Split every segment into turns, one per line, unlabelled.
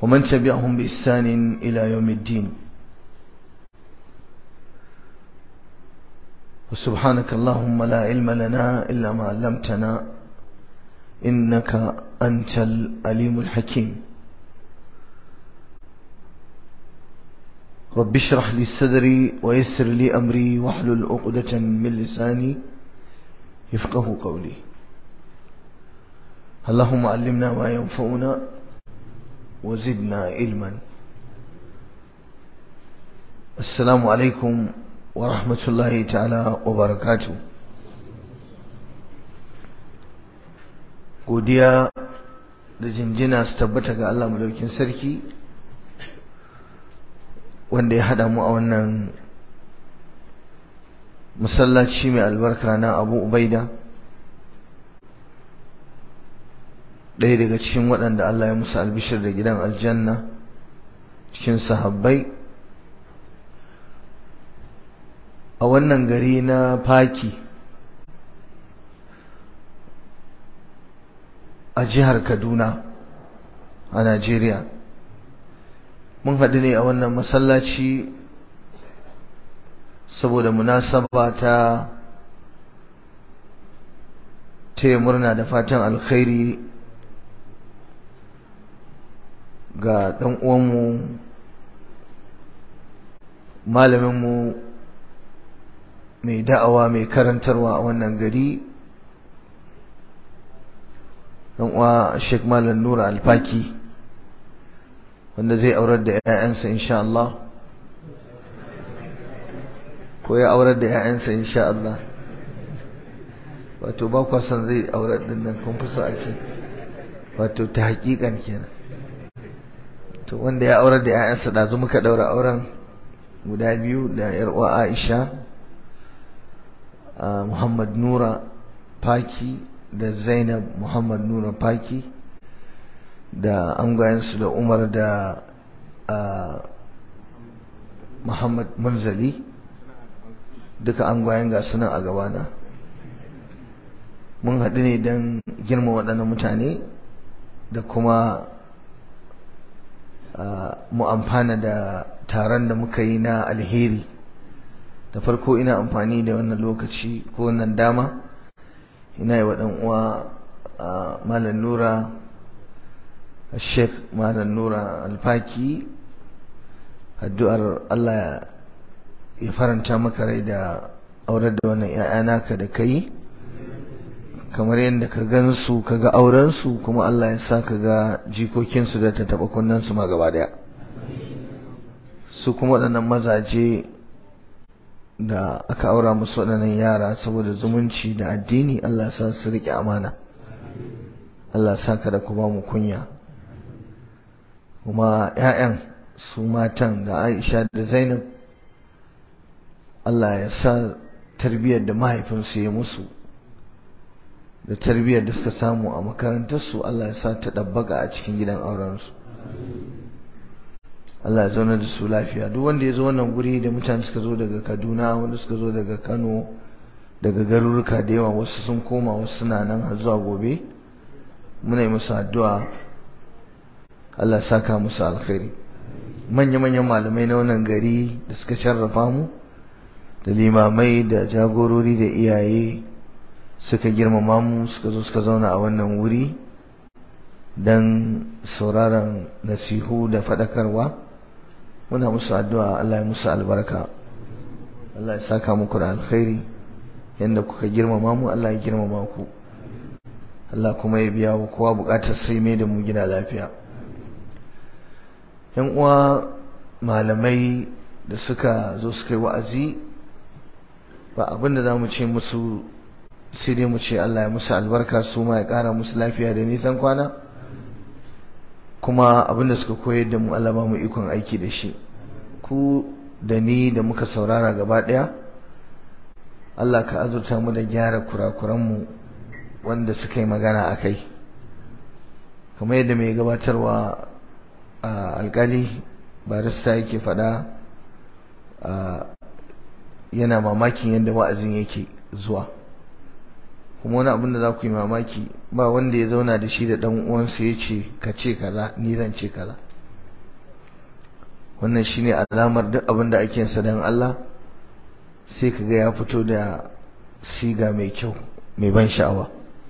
ومن تبعهم بإحسان إلى يوم الدين وسبحانك اللهم لا علم لنا إلا ما علمتنا إنك أنت الأليم الحكيم رب اشرح لي صدري ويسر لي أمري واحلل عقدة من لساني يفقه قولي اللهم علمنا ما ينفعنا وزدنا علما السلام عليكم ورحمة الله تعالى وبركاته godiya da jinjina su tabbata ga Allah madaukin sarki wanda ya hada mu a wannan masallaci mai albarka na Abu Ubaida ɗaya daga cikin waɗanda Allah ya musu albishir da gidan aljanna cikin sahabbai a wannan gari na faki a jihar Kaduna a Najeriya mun haɗu ne a wannan masallaci saboda munasaba ta taya murna da fatan alkhairi ga ɗan uwanmu malaminmu mai da'awa mai karantarwa a wannan gari ɗan uwa Sheikh Malam Nura Alfaki wanda zai aurar da 'ya'yansa insha Allah ko ya aurar da 'ya'yansa insha Allah wato ba kwa son zai aurar din nan kun fi so a ce wato ta hakikan kenan to wanda ya aurar da 'ya'yansa da zu muka daura auren guda biyu da yar uwa Aisha Muhammad Nura Faki da Zainab Muhammad Nura Faki da angwayensu da Umar da Muhammad Munzali duka angwayen ga suna a gabana mun haɗu ne don girma waɗannan mutane da kuma mu amfana da taron da muka yi na alheri da farko ina amfani da wannan lokaci ko wannan dama ina yi wa uwa malam nura sheikh malam nura alfaki addu'ar Allah ya faranta maka rai da aurar da wannan ‘ya'ya naka da kai kamar yadda ka gansu ka ga aurensu kuma Allah ya sa ka ga jikokinsu da ta taɓa kunnensu ma gaba daya su kuma waɗannan mazaje da aka aura musu waɗannan yara saboda zumunci da addini Allah ya sa su riƙe amana Allah ya sa ka da kuma mu kunya kuma ‘ya'yan su matan da Aisha da Zainab Allah ya sa tarbiyyar da mahaifinsu ya musu da tarbiyyar da suka samu a makarantarsu Allah ya sa ta ɗabbaga a cikin gidan aurensu Allah ya zauna da su lafiya duk wanda ya zo wannan guri da mutane suka zo daga Kaduna wanda suka zo daga Kano daga garuruka da yawa wasu sun koma wasu suna nan har zuwa gobe muna yi musu addu'a Allah ya saka musu alkhairi manya-manyan malamai na wannan gari da suka sharrafa mu da limamai da jagorori da iyaye suka girmama mu suka zo suka zauna a wannan wuri don sauraron nasihu da faɗakarwa muna musu addu'a Allah ya musu albarka Allah ya saka muku da alkhairi yadda kuka girmama mu Allah ya girmama ku Allah kuma ya biya wa kowa bukatar sai mai da mu gida lafiya yan uwa malamai da suka zo suka yi wa'azi ba abinda za mu ce musu sai dai mu ce Allah ya musu albarka su ma ya ƙara musu lafiya da nisan kwana kuma abinda suka koyar da mu Allah ba mu ikon aiki da shi ku da ni da muka saurara gaba ɗaya Allah ka azurta mu da gyara kurakuranmu wanda suka yi magana a kai kamar yadda mai gabatarwa a alkali barista yake faɗa yana mamakin yadda wa'azin yake zuwa kuma wani abin da za ku yi mamaki ba wanda ya zauna da shi da ɗan uwansa ya ce ka ce kaza ni zan ce kaza wannan shine alamar duk abin da ake sa dan Allah sai kaga ya fito da siga mai kyau mai ban sha'awa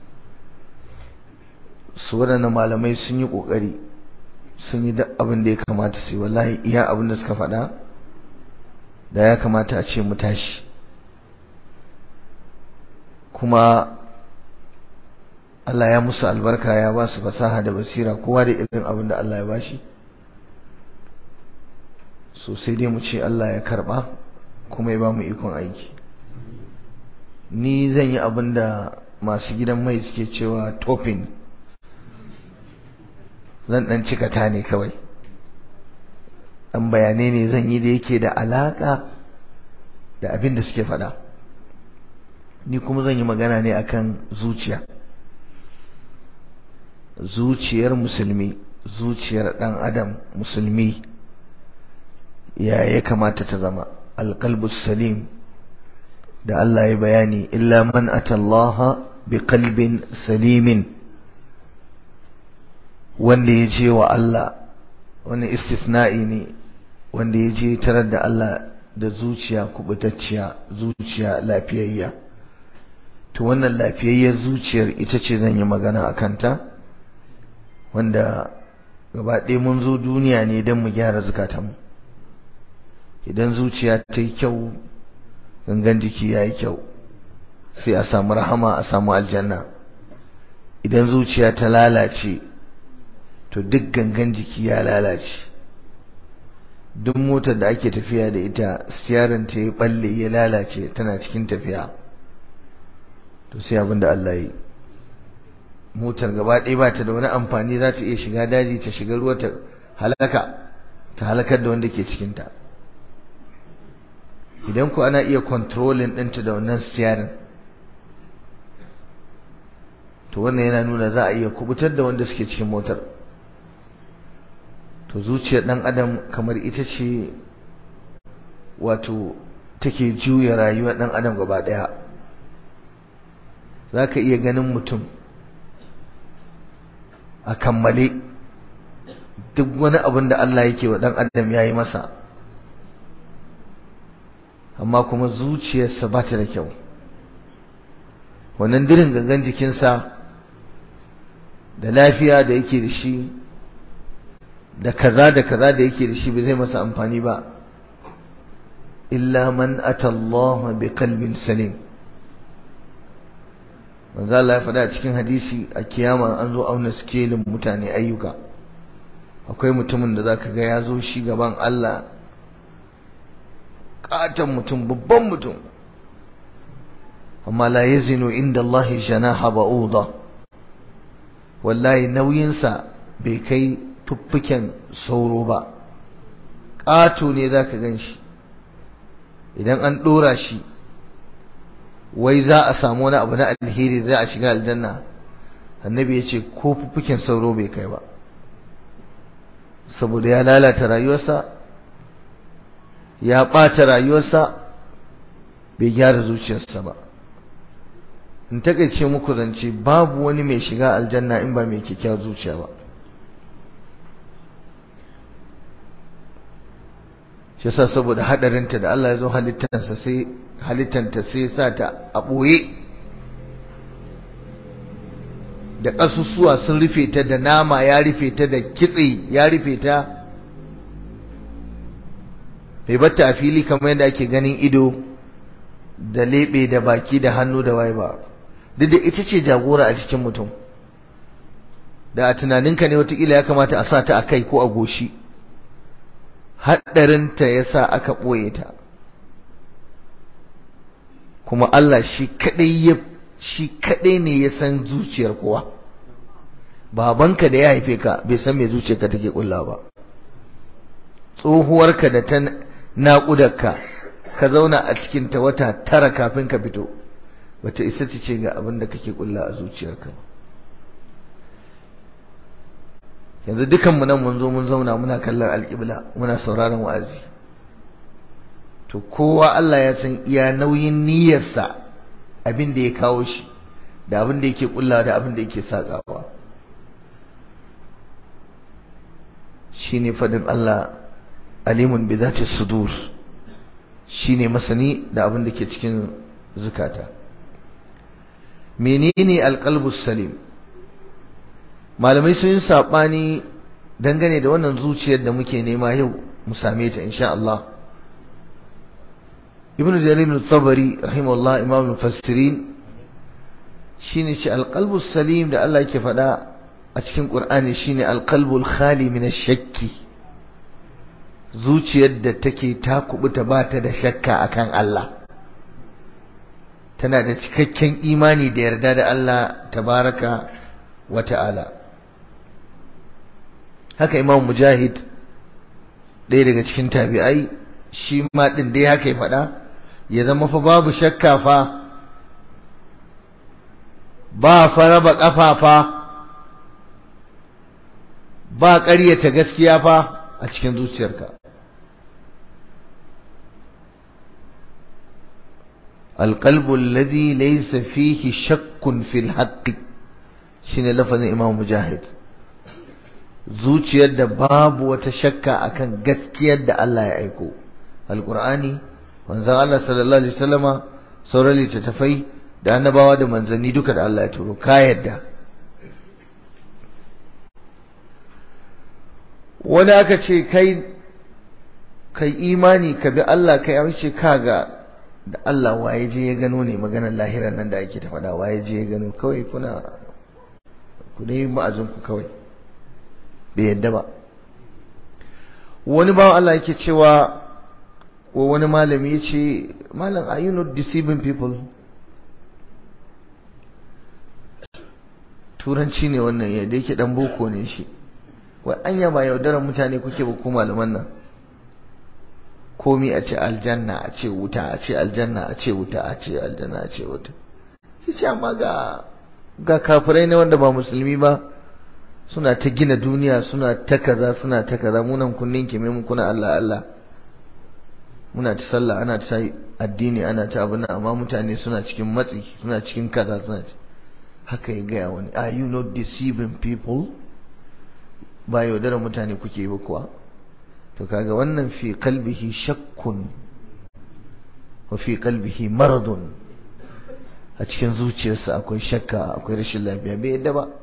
su waɗannan malamai sun yi ƙoƙari sun yi duk abin da ya kamata su yi wallahi iya abin da suka faɗa da ya kamata a ce mu tashi kuma Allah ya musu albarka ya ba su fasaha da basira kowa da irin abin da Allah ya bashi so sai dai mu ce Allah ya karba kuma ya ba mu ikon aiki ni zan yi abin da masu gidan mai suke cewa topping zan dan cika ta ne kawai dan bayanai ne zan yi da yake da alaka da abin da suke faɗa ni kuma zan yi magana ne akan zuciya zuciyar musulmi zuciyar ɗan adam musulmi ya ya kamata ta zama alƙalbus salim da Allah ya bayani illa man atallaha bi qalbin salimin wanda ya je wa Allah wani istisna'i ne wanda ya je tarar da Allah da zuciya kubutacciya zuciya lafiyayya to wannan lafiyayyar zuciyar ita ce zan yi magana a kanta wanda gaba ɗaya mun zo duniya ne don mu gyara zukatanmu idan zuciya ta yi kyau gangan jiki ya yi kyau sai a samu rahama a samu aljanna idan zuciya ta lalace to duk gangan jiki ya lalace duk motar da ake tafiya da ita siyarin ta ya balle ya lalace tana cikin tafiya to sai abin da Allah yi motar gaba ɗaya ba ta da wani amfani za ta iya shiga daji ta shiga ruwa ta halaka ta halakar da wanda ke cikinta idan ku ana iya kontrolin ɗinta da wannan siyarin to wannan yana nuna za a iya kubutar da wanda suke cikin motar to zuciyar ɗan adam kamar ita ce wato take juya rayuwar ɗan adam gaba ɗaya za ka iya ganin mutum a kammale duk wani abin da Allah yake wa ɗan adam ya yi masa amma kuma zuciyarsa ba ta da kyau wannan dirin gangan jikinsa da lafiya da yake da shi da kaza da kaza da yake da shi ba zai masa amfani ba illa man atallaha bi qalbin salim manzo Allah ya faɗa a cikin hadisi a kiyama an zo auna skelin mutane ayyuka akwai mutumin da zaka ga ya zo shi gaban Allah katon mutum babban mutum amma la yazinu inda Allah janaha ba'uda wallahi nauyinsa bai kai fuffuken sauro ba ƙato ne za ka gan shi idan an ɗora shi wai za a samu wani abu na alheri za a shiga aljanna annabi ya ce ko fuffuken sauro bai kai ba saboda ya lalata rayuwarsa ya ɓata rayuwarsa bai gyara zuciyarsa ba in takaice muku zance babu wani mai shiga aljanna in ba mai kyakkyawar zuciya ba shi yasa saboda hadarinta da Allah ya zo halittansa sai halittanta sai sa ta a ɓoye da ƙasusuwa sun rufe ta da nama ya rufe ta da kitse ya rufe ta bai batta a fili kamar yadda ake ganin ido da leɓe da baki da hannu da waye ba duk da ita ce jagora a cikin mutum da a tunaninka ne watakila ya kamata a sa ta a kai ko a goshi haɗarinta ya sa aka ɓoye ta kuma Allah shi kaɗai ya shi kaɗai ne ya san zuciyar kowa babanka da ya haife ka bai san me zuciyarka take ƙulla ba tsohuwarka da ta naƙudarka ka zauna a cikinta wata tara kafin ka fito bata isa ta ce ga abin da kake ƙulla a zuciyarka ba yanzu dukanmu nan mun zo mun zauna muna kallon alƙibla muna sauraron wa'azi to kowa Allah ya san iya nauyin niyyarsa abin da ya kawo shi da abin da yake kulla da abin da yake sakawa shine fadin Allah alimun bi zati sudur shine masani da abin da ke cikin zukata menene alqalbus salim malamai sun yi sabani dangane da wannan zuciyar da muke nema yau mu same ta insha Allah ibnu jarir al-tabari rahimahullah imam al-mufassirin shine shi alqalbus salim da Allah yake faɗa a cikin Qur'ani shine alqalbul khali min ash-shakki zuciyar da take ta kubuta ba ta da shakka akan Allah tana da cikakken imani da yarda da Allah tabaraka wa ta'ala haka Imam Mujahid ɗaya daga cikin tabi'ai shi ma din dai haka ya faɗa ya zama fa babu shakka fa ba fa raba ƙafafa ba ƙaryata gaskiya fa a cikin zuciyarka القلب الذي ليس فيه شك في الحق shine lafazin Imam Mujahid zuciyar da babu wata shakka akan gaskiyar da Allah ya aiko alqur'ani manzon Allah sallallahu alaihi wasallama sauran littattafai da annabawa da manzanni duka da Allah ya turo ka yadda wani aka ce kai kai imani ka bi Allah kai amince kaga da Allah waye je ya gano ne maganar lahirar nan da ake ta faɗa waye je ya gano kawai kuna ku dai ma'azin ku kawai bai yadda ba wani bawan Allah yake cewa wa wani malami ya ce malam are you not deceiving people turanci ne wannan ya da yake dan boko ne shi wai anya ba yaudarar mutane kuke ba ku malaman nan komi a ce aljanna a ce wuta a ce aljanna a ce wuta a ce aljanna a ce wuta shi amma ga ga kafirai ne wanda ba musulmi ba suna ta gina duniya suna ta kaza suna ta kaza munan kunnin kime mu kuna Allah Allah muna ta sallah ana ta addini ana ta abin amma mutane suna cikin matsi suna cikin kaza suna haka ya gaya wani are you not deceiving people ba yaudarar mutane kuke ba kuwa to kaga wannan fi qalbihi shakkun wa fi qalbihi maradun a cikin zuciyarsa akwai shakka akwai rashin lafiya bai yadda ba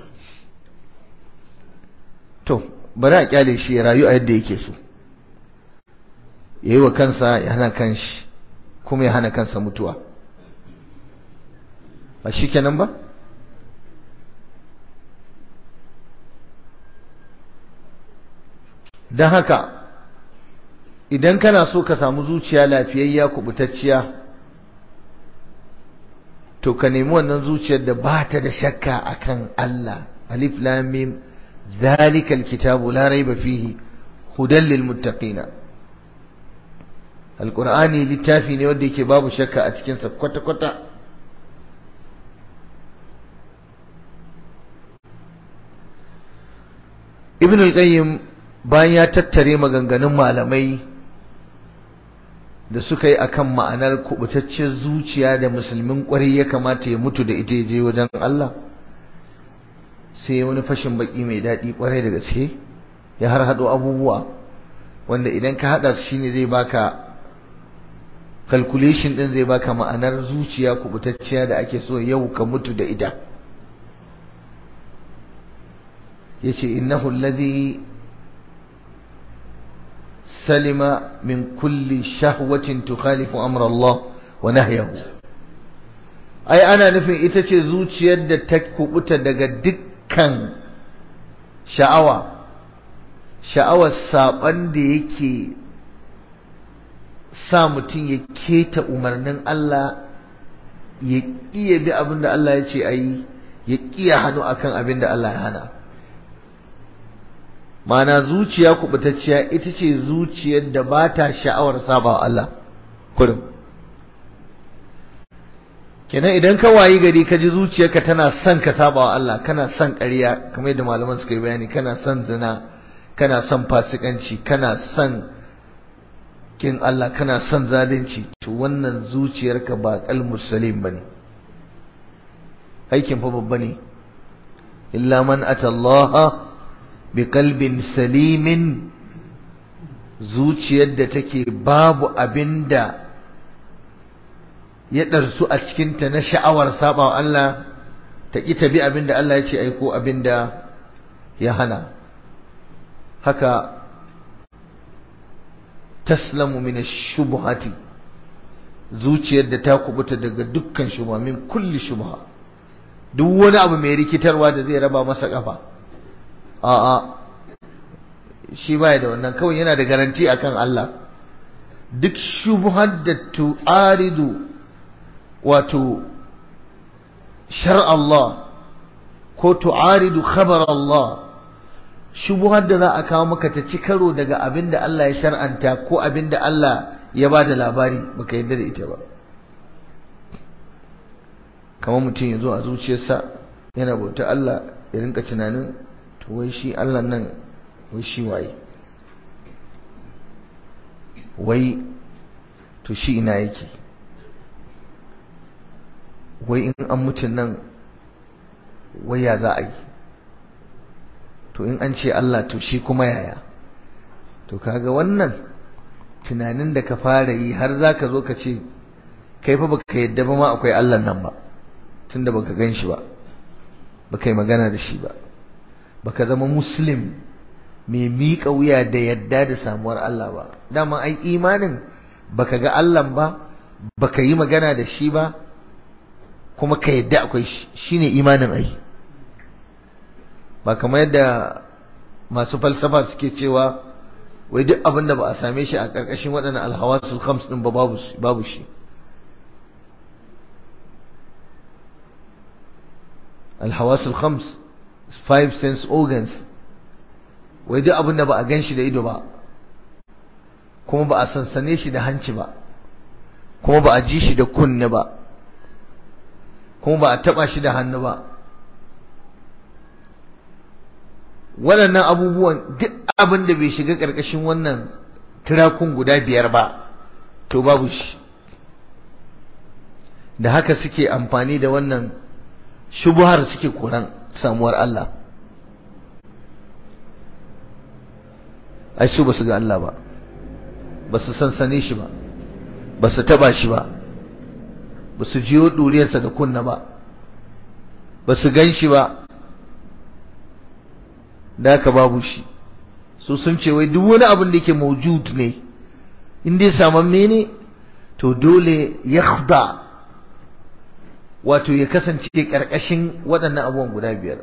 to bari a kyale shi ya rayu a yadda yake so yayi wa kansa ya hana kanshi kuma ya hana kansa mutuwa ba shikenan ba don haka idan kana so ka samu zuciya lafiyayya kubutacciya to ka nemi wannan zuciyar da ba ta da shakka akan Allah alif lam mim zalikal kitabu la raiba fihi hudan lil muttaqina alqur'ani littafi ne wanda yake babu shakka a cikin sa kwata kwata ibn al-qayyim bayan ya tattare maganganun malamai da suka yi akan ma'anar kubutaccen zuciya da musulmin kwarai ya kamata ya mutu da ita je wajen Allah sai wani fashin baki mai daɗi kwarai da gaske ya har haɗo abubuwa wanda idan ka haɗa su shine zai baka calculation ɗin zai baka ma'anar zuciya kubutacciya da ake so yau ka mutu da ita yace innahu alladhi سلم من كل شهوة تخالف أمر الله ونهيه أي أنا نفي إتشي زوجي يد تكبت دقا دكا شعوة شعوة سابن دي يكي sa mutum ya keta umarnin Allah ya iya bi abin da Allah ya ce a yi ya kiya hannu akan abin da Allah ya hana mana zuciya kubutacciya ita ce zuciyar da ba ta sha'awar saba Allah kurum kenan idan ka wayi gari ka ji zuciyarka tana son ka saba wa Allah kana son ƙarya kamar yadda malaman suka yi bayani kana son zina kana son fasikanci kana son kin Allah kana son zalunci to wannan zuciyarka ba qalmus salim bane aikin fa babba ne illa man atallaha biqalbin salimin zuciyar da take babu abinda ya ɗarsu a cikinta na sha'awar sabawa Allah ta ƙi ta bi abinda Allah ya ce aiko abinda ya hana haka taslamu min ash-shubuhati zuciyar da ta kubuta daga dukkan shubha min kulli shubha duk wani abu mai rikitarwa da zai raba masa kafa a'a shi baya da wannan kawai yana da garanti akan Allah duk shubhar da tu'aridu wato shar Allah ko tu'aridu khabar Allah shubuhar da za a kawo maka ta ci karo daga abin da Allah ya shar'anta ko abin da Allah ya ba da labari baka yarda da ita ba kamar mutum ya zo a zuciyarsa yana bauta Allah ya rinka tunanin to wai shi Allah nan wai shi waye wai to shi ina yake wai in an mutum nan wai ya za a yi to in an ce Allah to shi kuma yaya to kaga wannan tunanin da ka fara yi har za ka zo ka ce kai fa baka yadda ba ma akwai Allah nan ba tunda baka gan shi ba baka yi magana da shi ba baka zama muslim mai miƙa wuya da yadda da samuwar Allah ba dama ai imanin baka ga Allah ba baka yi magana da shi ba kuma ka yadda akwai shi shine imanin ai ba kamar yadda masu falsafa suke cewa wai duk abin da ba a same shi a ƙarƙashin waɗannan alhawasul khams din ba babu shi alhawasul khams five sense organs wai duk abin da ba a gan shi da ido ba kuma ba a sansane shi da hanci ba kuma ba a ji shi da kunne ba kuma ba a taba shi da hannu ba waɗannan abubuwan duk abin da bai shiga ƙarƙashin wannan tirakun guda biyar ba to babu shi da haka suke amfani da wannan shubuhar suke koran samuwar Allah ai su ba su ga Allah ba ba su sansane shi ba ba su taba shi ba ba su jiyo ɗuriyarsa da kunna ba ba su gan shi ba da haka babu shi su sun ce wai duk wani abin da yake maujud ne in dai samamme ne to dole ya wato ya kasance ƙarƙashin waɗannan abubuwan guda biyar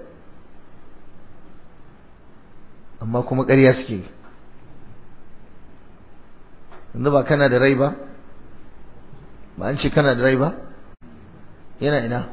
amma kuma ƙarya suke yanzu ba kana da rai ba ba an ce kana da rai ba yana ina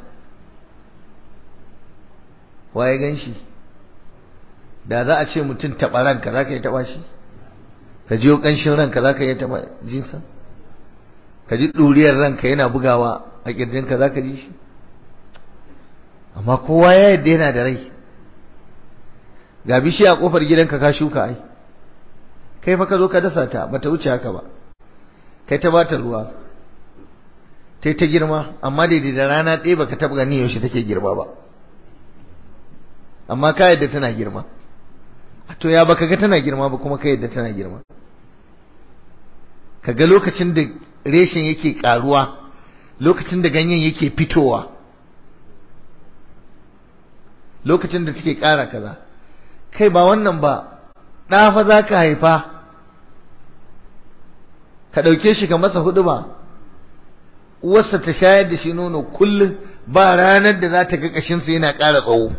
waye gan shi da za a ce mutum taɓa ranka za ka yi taɓa shi ka jiyo ƙanshin ranka za ka yi taɓa jinsa ka ji ɗuriyar ranka yana bugawa a ƙirjinka za ka ji shi amma kowa ya yadda yana da rai ga bishiya a ƙofar gidanka ka shuka ai kai fa ka zo ka dasa ta bata wuce haka ba kai ta bata ruwa tai ta girma amma daidai da rana ɗaya baka taɓa gani yaushe take girma ba amma ka yadda tana girma to ya baka ga tana girma ba kuma ka yadda tana girma ka ga lokacin da reshen yake karuwa lokacin da ganyen yake fitowa lokacin da take ƙara kaza kai ba wannan ba ɗa fa za ka haifa ka ɗauke shi ka masa hudu ba uwarsa ta shayar da shi nono kullum ba ranar da za ta ga ƙashinsa yana ƙara tsawo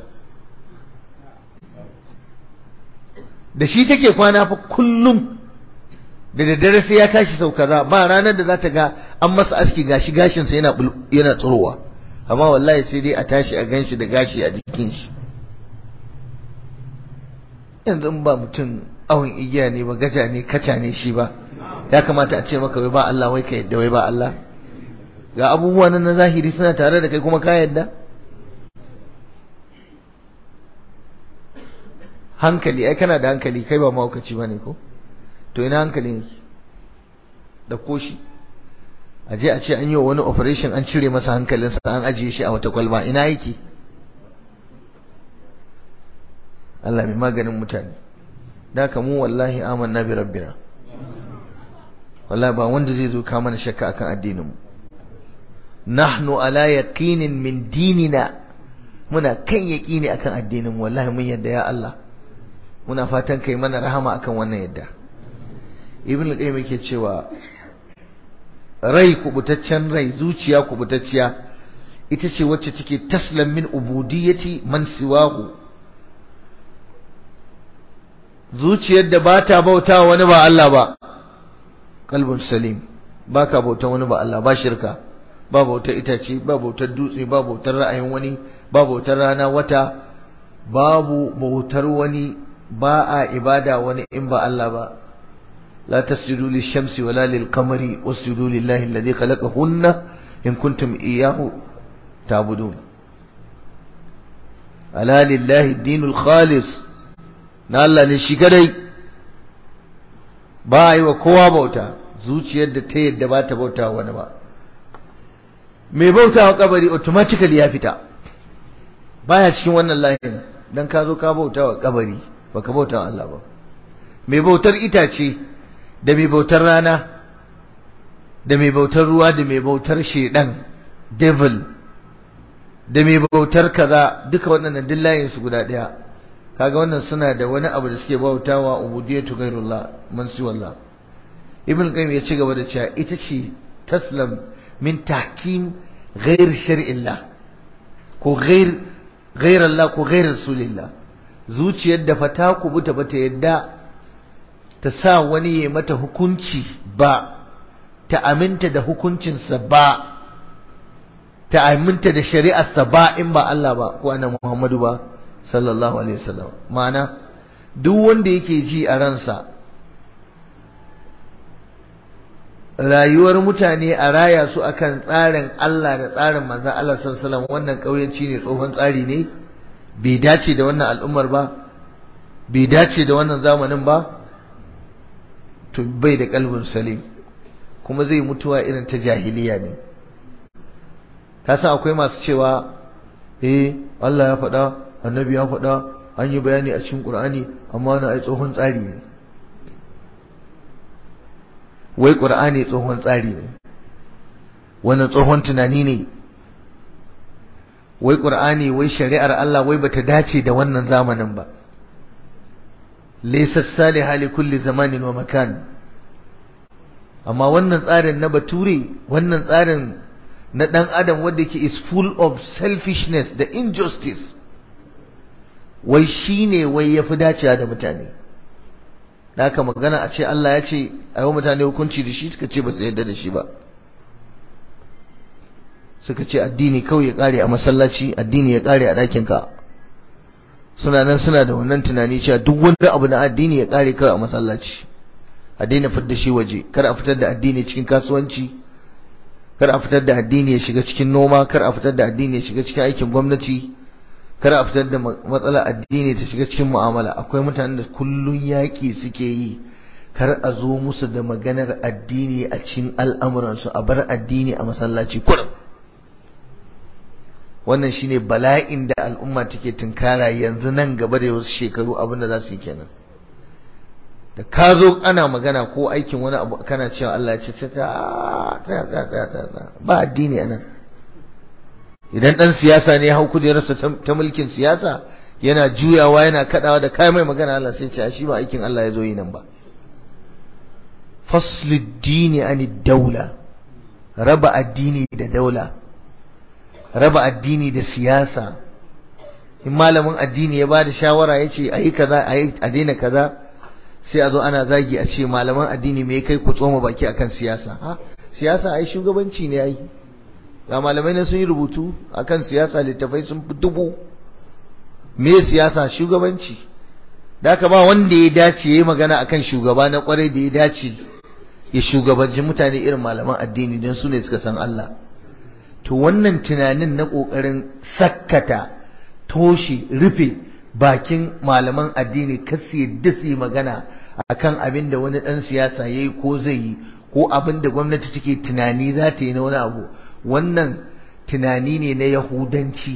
da shi take kwana fa kullum da daddare sai ya tashi sau kaza ba ranar da za ta ga an masa aski gashi gashinsa yana yana tsirowa amma wallahi sai dai a tashi a ganshi da gashi a jikin shi yanzu ba mutum awon igiya ne ba gaja ne kaca ne shi ba ya kamata a ce maka wai ba Allah wai ka yadda wai ba Allah ga abubuwa nan na zahiri suna tare da kai kuma ka yadda hankali ai kana da hankali kai ba mahaukaci bane ko to ina hankali ne da koshi a je a ce an yi wa wani operation an cire masa hankalinsa an ajiye shi a wata kwalba ina yake Allah mai maganin mutane da ka mu wallahi amanna bi rabbina wallahi ba wanda zai zo ka mana shakka akan addinin mu nahnu ala yaqinin min dinina muna kan yaqini akan addinin mu wallahi mun yadda ya Allah muna fatan kai mana rahama akan wannan yadda ibn al-qayyim yake cewa rai kubutaccen rai zuciya kubutacciya ita ce wacce take taslam min ubudiyyati man siwahu zuciyar da ba ta bauta wani ba Allah ba kalbun salim ba ka bauta wani ba Allah ba shirka ba bautar itace ba bautar dutse ba bautar ra'ayin wani ba bautar rana wata babu bautar wani ba a ibada wani in ba Allah ba لا تسجدوا للشمس ولا للقمر واسجدوا لله الذي خلقهن إن كنتم إياه تعبدون ألا لله الدين الخالص نالا نشكري باي وكوا بوتا zuciyar da ta yadda ba ta bauta wani ba mai bauta wa kabari automatically ya fita baya cikin wannan layin dan ka zo ka bauta wa kabari baka bauta wa Allah ba mai bautar itace da mai bautar rana da mai bautar ruwa da mai bautar shedan devil da mai bautar kaza duka waɗannan duk layin su guda ɗaya kaga wannan suna da wani abu da suke bautawa ubudiyatu ghairullah man wallah ibn qayyim ya ci gaba da cewa ita ce taslam min tahkim ghair shar'illah ko ghair ghair Allah ko ghair rasulillah zuciyar da fata ku buta bata yadda ta sa wani ya mata hukunci ba ta aminta da hukuncinsa ba ta aminta da shari'arsa ba in ba Allah ba ko annabi Muhammadu ba sallallahu alaihi wasallam ma'ana duk wanda yake ji a ransa rayuwar mutane a raya su akan tsarin Allah da tsarin manzon Allah sallallahu alaihi wasallam wannan kauyanci ne tsohon tsari ne bai dace da wannan al'ummar ba bai dace da wannan zamanin ba to bai da kalbin salim kuma zai mutuwa irin ta jahiliya ne ka san akwai masu cewa eh Allah ya faɗa annabi ya faɗa an yi bayani a cikin Qur'ani amma na ai tsohon tsari ne wai Qur'ani tsohon tsari ne wannan tsohon tunani ne wai Qur'ani wai shari'ar Allah wai bata dace da wannan zamanin ba laysa salihah li kulli zamanin wa makan amma wannan tsarin na bature wannan tsarin na dan adam wanda yake is full of selfishness da injustice wai shine wai yafi dacewa da mutane da haka magana a ce Allah ya ce a yi mutane hukunci da shi suka ce ba su yarda da shi ba suka ce addini kawai ya kare a masallaci addini ya kare a ɗakinka suna nan suna da wannan tunani cewa duk wani abu na addini ya kare kawai a masallaci a daina fitar da shi waje kar a fitar da addini cikin kasuwanci kar a fitar da addini ya shiga cikin noma kar a fitar da addini ya shiga cikin aikin gwamnati kar a fitar da matsalar addini ta shiga cikin mu'amala akwai mutanen da kullun yaƙi suke yi kar a zo musu da maganar addini a cikin al'amuransu a bar addini a masallaci kurum wannan shine bala'in da al'umma take tunkara yanzu nan gaba da wasu shekaru abin da za su yi kenan da ka zo ana magana ko aikin wani abu kana cewa Allah ya ce ta ta ba addini anan idan dan siyasa ne hau kujerarsa ta mulkin siyasa yana juyawa yana kadawa da kai mai magana Allah sai ce shi ba aikin Allah ya zo yi nan ba faslud dini ani daula raba addini da daula raba addini da siyasa in malamin addini ya bada shawara ya ce ayi kaza ayi a daina kaza sai a zo ana zagi a ce malaman addini me kai ku tsoma baki akan siyasa ha siyasa ai shugabanci ne ai ga malamai ne sun yi rubutu akan siyasa littafai sun fi dubu me siyasa shugabanci da haka ba wanda ya dace ya yi magana akan shugaba na kwarai da ya dace ya shugabanci mutane irin malaman addini don su ne suka san Allah to wannan tunanin na ƙoƙarin sakkata toshe rufe bakin malaman addini kasu yadda su yi magana akan abin da wani ɗan siyasa ya yi ko zai yi ko abin da gwamnati take tunani za ta yi na wani abu wannan tunani ne na yahudanci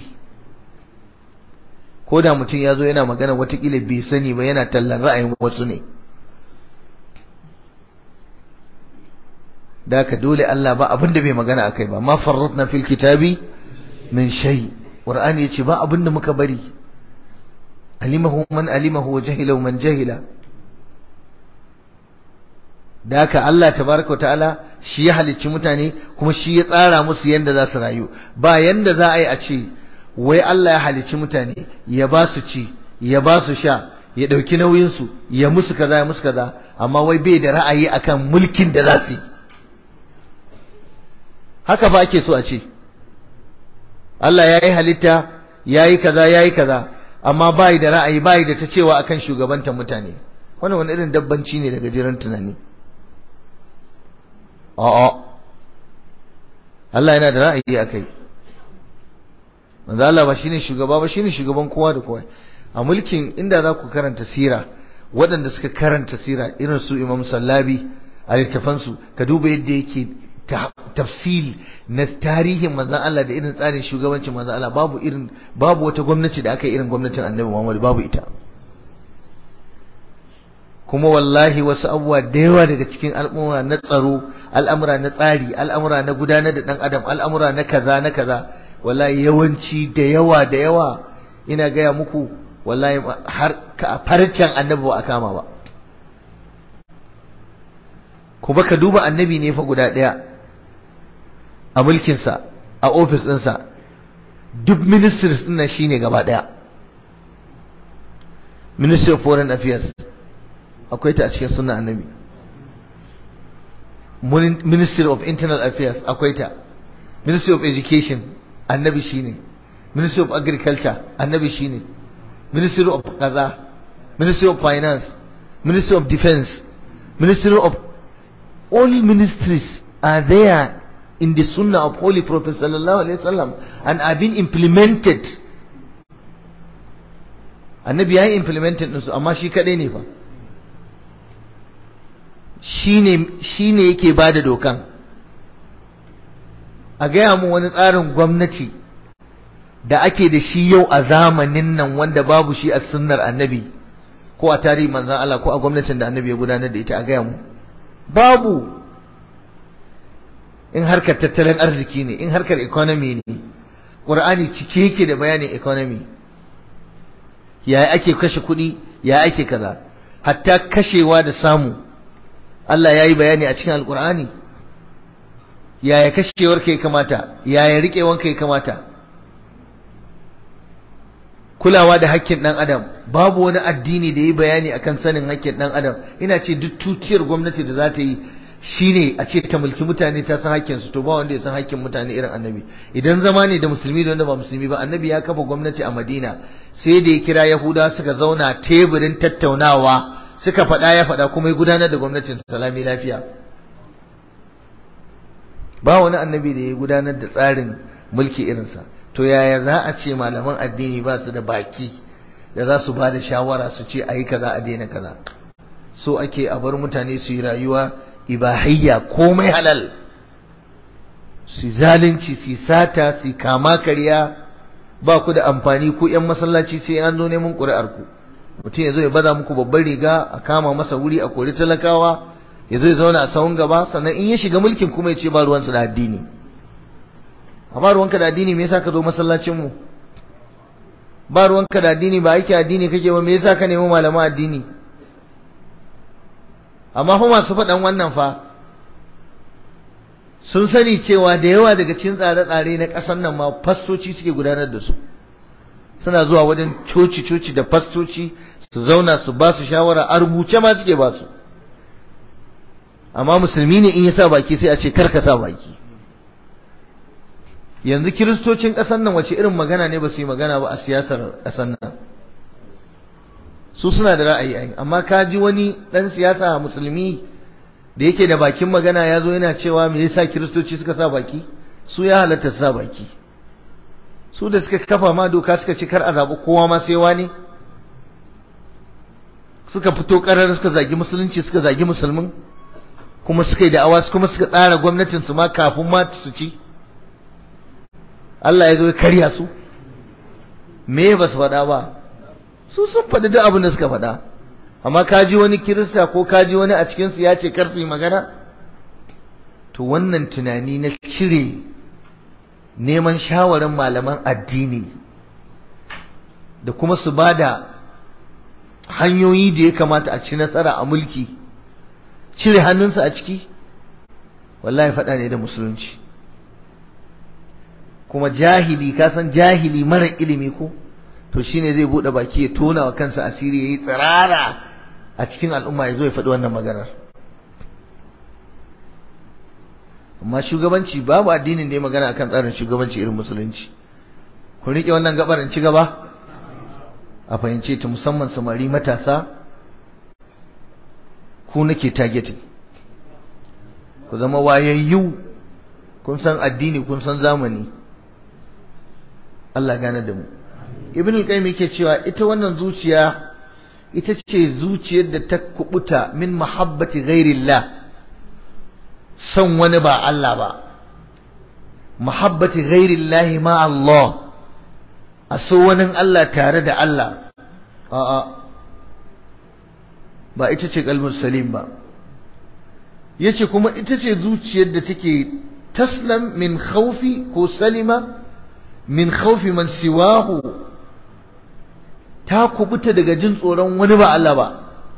ko da mutum ya zo yana magana watakila bai sani ba yana tallan ra'ayin wasu ne da haka dole Allah ba abin da bai magana akai ba ma farratna fil kitabi min shay qur'ani yace ba abin da muka bari alimahu man alimahu wa jahilahu man jahila da haka Allah tabaraka ta'ala shi ya halicci mutane kuma shi ya tsara musu yanda za su rayu ba yanda za a yi a ce wai Allah ya halicci mutane ya ba su ci ya ba su sha ya ɗauki nauyinsu ya musu kaza ya musu kaza amma wai bai da ra'ayi akan mulkin da za su yi haka fa ake so a ce Allah ya yi halitta ya yi kaza ya yi kaza amma bai da ra'ayi bai da ta cewa akan shugabantar mutane wannan wani irin dabbanci ne daga jiran tunani a'a Allah yana da ra'ayi akai manzo Allah ba shine shugaba ba shine shugaban kowa da kowa a mulkin inda za ku karanta sira waɗanda suka karanta sira irin su Imam Sallabi a littafansu ka duba yadda yake tafsil na tarihin manzon Allah da irin tsarin shugabancin manzon Allah babu irin babu wata gwamnati da aka yi irin gwamnatin Annabi Muhammad babu ita kuma wallahi wasu abubuwa da yawa daga cikin al'amura na tsaro al'amura na tsari al'amura na gudanar da dan adam al'amura na kaza na kaza wallahi yawanci da yawa da yawa ina gaya muku wallahi har ka farcen annabi ba a kama ba kuma ka duba annabi ne fa guda ɗaya a mulkinsa a ofis ɗinsa duk ministries ɗin nan shine gaba ɗaya ministry of foreign affairs akwai ta a cikin sunan annabi ministry of internal affairs akwai ta ministry of education annabi shine ministry of agriculture annabi shine ministry of kaza ministry of finance ministry of defense ministry of all ministries are there in the sunnah of holy prophet sallallahu alaihi wasallam and are being implemented annabi ya yi implemented ɗinsu amma shi kaɗai ne fa shi ne yake ba da dokan a gaya mu wani tsarin gwamnati da ake da shi yau a zamanin nan wanda babu shi a sunnar annabi ko a tarihi manzan Allah ko a gwamnatin da annabi ya gudanar da ita a gaya mu babu in harkar tattalin arziki ne in harkar economy ne ƙur'ani cike yake da bayanin economy yaya ake kashe kuɗi ya ake kaza hatta kashewa da samu Allah ya yi bayani a cikin alƙur'ani yaya kashewar ka ya kamata yaya riƙewar ka ya kamata kulawa da hakkin ɗan adam babu wani addini da ya yi bayani akan sanin hakkin ɗan adam ina ce duk tutiyar gwamnati da za ta yi shine a ce ta mulki mutane ta san hakkin su to ba wanda ya san hakkin mutane irin annabi idan zama ne da musulmi da wanda ba musulmi ba annabi ya kafa gwamnati a Madina sai da ya kira Yahuda suka zauna teburin tattaunawa suka faɗa ya faɗa kuma ya gudanar da gwamnatin salami lafiya ba wani annabi da ya gudanar da tsarin mulki irinsa to yaya za a ce malaman addini ba su da baki da za su ba da shawara su ce a yi kaza a daina kaza so ake a bar mutane su yi rayuwa ibahiyya komai halal su zalunci su sata su kama karya ba ku da amfani ku yan masallaci sai an zo neman ƙuri'ar ku mutum ya zo ya baza muku babban riga a kama masa wuri a kori talakawa ya zo ya zauna a sahun gaba sannan in ya shiga mulkin kuma ya ce ba ruwansa da addini amma ruwanka da addini me yasa ka zo masallacin mu ba ruwanka da addini ba aiki addini kake ba me yasa ka nemi malaman addini amma fa masu faɗan wannan fa sun sani cewa da yawa daga cikin tsare-tsare na ƙasar nan ma fastoci suke gudanar da su suna zuwa wajen coci-coci da fastoci su zauna su ba su shawara a rubuce ma suke ba su amma musulmi ne in ya sa baki sai a ce kar ka sa baki yanzu kiristocin ƙasar nan wace irin magana ne ba su yi magana ba a siyasar ƙasar nan su suna da ra'ayi ai amma ka ji wani dan siyasa musulmi da yake da bakin magana ya zo yana cewa me yasa kiristoci suka sa baki su ya halatta su sa baki su da suka kafa ma doka suka ci kar a zaɓi kowa ma sai wani suka fito ƙarar suka zagi musulunci suka zagi musulmin kuma suka yi da'awa kuma suka tsara gwamnatin su ma kafin ma su ci Allah ya zo ya karya su me ba su faɗa ba su sun faɗi duk abin da suka faɗa amma ka ji wani kirista ko ka ji wani a cikinsu ya ce kar su yi magana to wannan tunani na cire neman shawarin malaman addini da kuma su ba da hanyoyi da ya kamata a ci nasara a mulki cire hannunsa a ciki wallahi faɗa ne da musulunci kuma jahili ka san jahili mara ilimi ko to shine zai bude baki ya tona wa kansa asiri yayi tsirara a cikin al'umma ya zo ya faɗi wannan maganar amma shugabanci babu addinin da ya magana akan tsarin shugabanci irin musulunci ku rike wannan gabar in ci gaba a fahimce ta musamman samari matasa ku nake targeting ku zama wayayyu kun san addini kun san zamani Allah gane da mu ibn al-qayyim yake cewa ita wannan zuciya ita ce zuciyar da ta kubuta min mahabbati ghairillah son wani ba Allah ba mahabbati ghairillah ma Allah a so wani Allah tare da Allah a'a ba ita ce kalmar salim ba yace kuma ita ce zuciyar da take taslam min khawfi ko salima min khawfi man siwahu ta kubuta daga jin tsoron wani ba Allah ba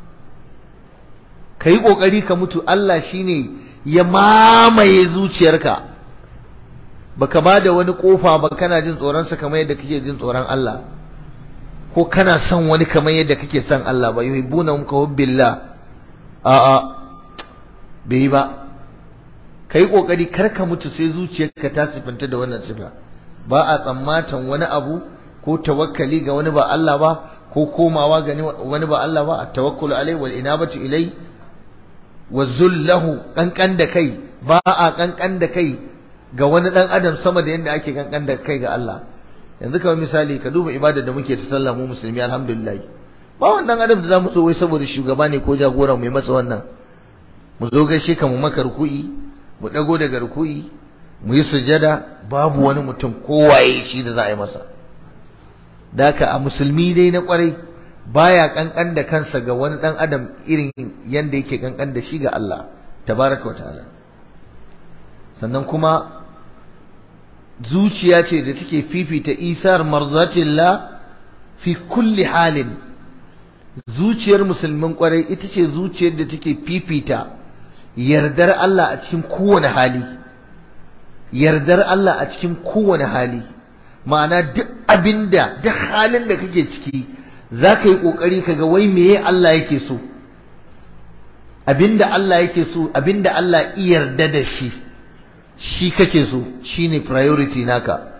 kai kokari ka mutu Allah shine ya mamaye zuciyarka baka bada wani kofa ba kana jin tsoron sa kamar yadda kake jin tsoron Allah ko kana son wani kamar yadda kake son Allah ba yuhibbuna ka hubbillah a a bai ba kai kokari kar ka mutu sai zuciyarka ta sifanta da wannan sifa ba a tsammatan wani abu ko tawakkali ga wani ba Allah ba ko komawa ga wani ba Allah ba at-tawakkul alai wal inabatu ilai wa zullahu kankan da kai ba a kankan da kai ga wani dan adam sama da yadda ake kankan da kai ga Allah yanzu kamar misali ka duba ibadar da muke ta sallah mu musulmi alhamdulillah ba wannan adam da zamu so wai saboda shugaba ne ko jagora mai masa wannan mu zo gaishe ka mu maka ruku'i mu dago daga ruku'i mu yi sujada babu wani mutum kowaye shi da za a yi masa daka a musulmi dai na kwarai baya kankan da kansa ga wani dan adam irin yanda yake kankan da shi ga Allah tabaraka wataala sannan kuma zuciya ce da take fifita isar marzatillah fi kulli halin zuciyar musulmin kwarai ita ce zuciyar da take fifita yardar Allah a cikin kowane hali yardar Allah a cikin kowane hali ma'ana duk abinda duk halin da kake ciki za ka yi ƙoƙari ka ga wai meye Allah yake so abinda Allah yake so abinda Allah yarda da shi shi kake so shine priority naka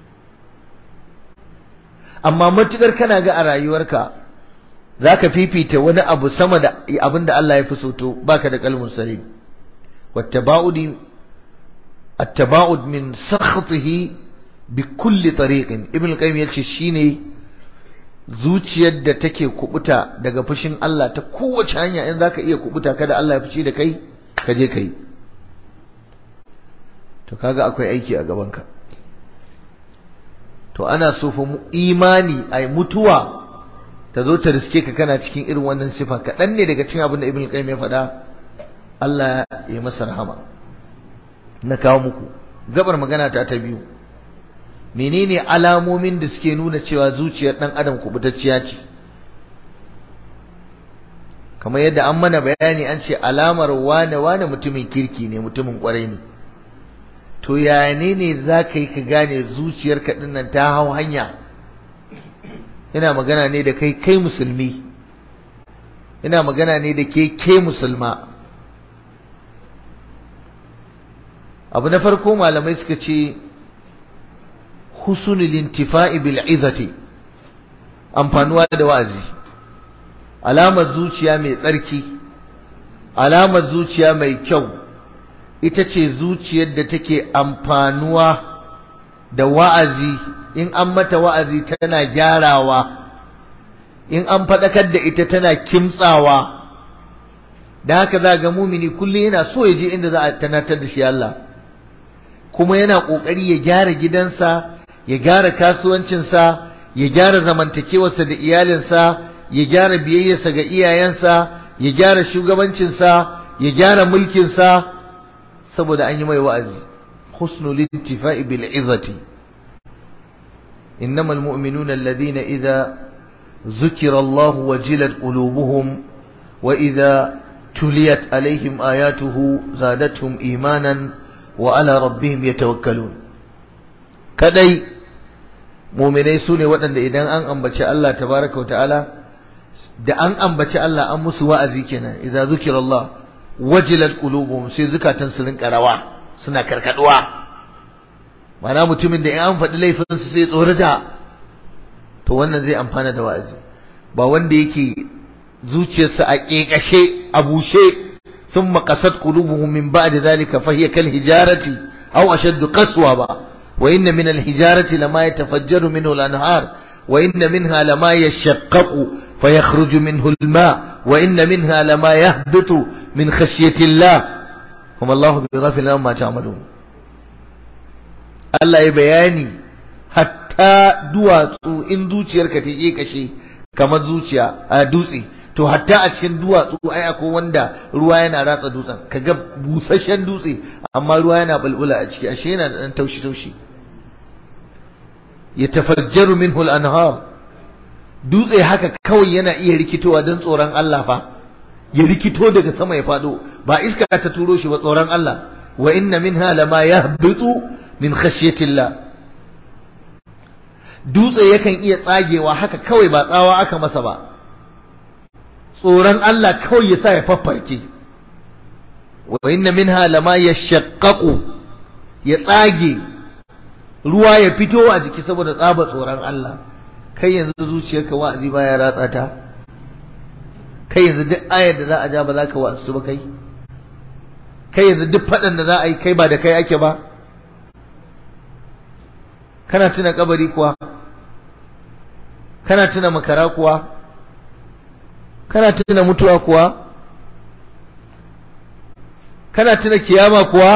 amma matukar kana ga a rayuwarka zaka fifita wani abu sama da abinda Allah ya fi so to baka da kalmun salim wattaba'udi at-taba'ud min sakhatihi bi kulli tariqin ibn al-qayyim yace shine zuciyar da take kubuta daga fushin Allah ta kowace hanya in zaka iya kubuta kada Allah ya fushi da kai ka je kai to kaga akwai aiki a gabanka to ana so fa imani ai mutuwa ta zo ta riske ka kana cikin irin wannan sifa kaɗan ne daga cikin abin da ibn qayyim ya faɗa Allah ya masa rahama na kawo muku gabar magana ta ta biyu menene alamomin da suke nuna cewa zuciyar dan adam kubutacciya ce kamar yadda an mana bayani an ce alamar wane wane mutumin kirki ne mutumin kwarai ne to ya ne ne za ka yi ka gane zuciyarka dinnan ta hau hanya ina magana ne da kai kai musulmi ina magana ne da ke ke musulma abu na farko malamai suka ce husnul intifa'i bil izati amfanuwa da wa'azi alamar zuciya mai tsarki alamar zuciya mai kyau ita ce zuciyar da take amfanuwa da wa'azi in an mata wa'azi tana gyarawa in an faɗakar da ita tana kimtsawa da haka za ga mumini kullum yana so ya je inda za a tanatar da shi Allah kuma yana ƙoƙari ya gyara gidansa ya gyara kasuwancinsa ya gyara zamantakewarsa da iyalinsa ya gyara biyayyarsa ga iyayensa ya gyara shugabancinsa ya gyara mulkinsa saboda an yi mai wa'azi husnul intifa'i bil izati innamal mu'minuna alladhina idza ذكر الله وجلت قلوبهم وإذا تليت عليهم آياته زادتهم إيمانا وعلى ربهم يتوكلون كدي muminai su ne waɗanda idan an ambaci Allah tabaraka wa ta'ala da an ambaci Allah an musu wa'azi kenan idza zukira Allah wajilat qulubuhum sai zukatan su rinka rawa suna karkaduwa mana mutumin da in an faɗi laifin su sai tsorata to wannan zai amfana da wa'azi ba wanda yake zuciyarsa a kekashe a bushe thumma qasat qulubuhum min ba'di dhalika fa hiya kal hijarati aw ashaddu qaswa ba wa inna min al hijarati lama yatafajjaru minhu al anhar wa inna minha lama yashaqqaqu fayakhruju minhu al ma wa inna minha lama yahbitu min khashyati Allah kuma Allah bighafil amma ta'malun Allah ya bayani hatta duwatsu in zuciyarka ta ke kashe kamar zuciya a dutse to hatta a cikin duwatsu ai akwai wanda ruwa yana ratsa dutsen kaga busasshen dutse amma ruwa yana bulbula a ciki ashe yana da dan taushi taushi yatafajjaru minhu al-anhar dutse haka kawai yana iya rikitowa don tsoron Allah fa ya rikito daga sama ya fado ba iska ta turo shi ba tsoron Allah wa inna minha lama yahbitu min khashyatillah dutse yakan iya tsagewa haka kawai ba tsawa aka masa ba tsoron Allah kawai ya sa ya faffarke wa inna minha lama yashaqqaqu ya tsage ruwa ya fito a jiki saboda tsaba tsoron Allah kai yanzu zuciyarka wa'azi baya ratsa ta kai yanzu duk ayar da za a ja ba za ka wa'azu ba kai kai yanzu duk faɗan da za a yi kai ba da kai ake ba kana tuna kabari kuwa kana tuna makara kuwa kana tuna mutuwa kuwa kana tuna kiyama kuwa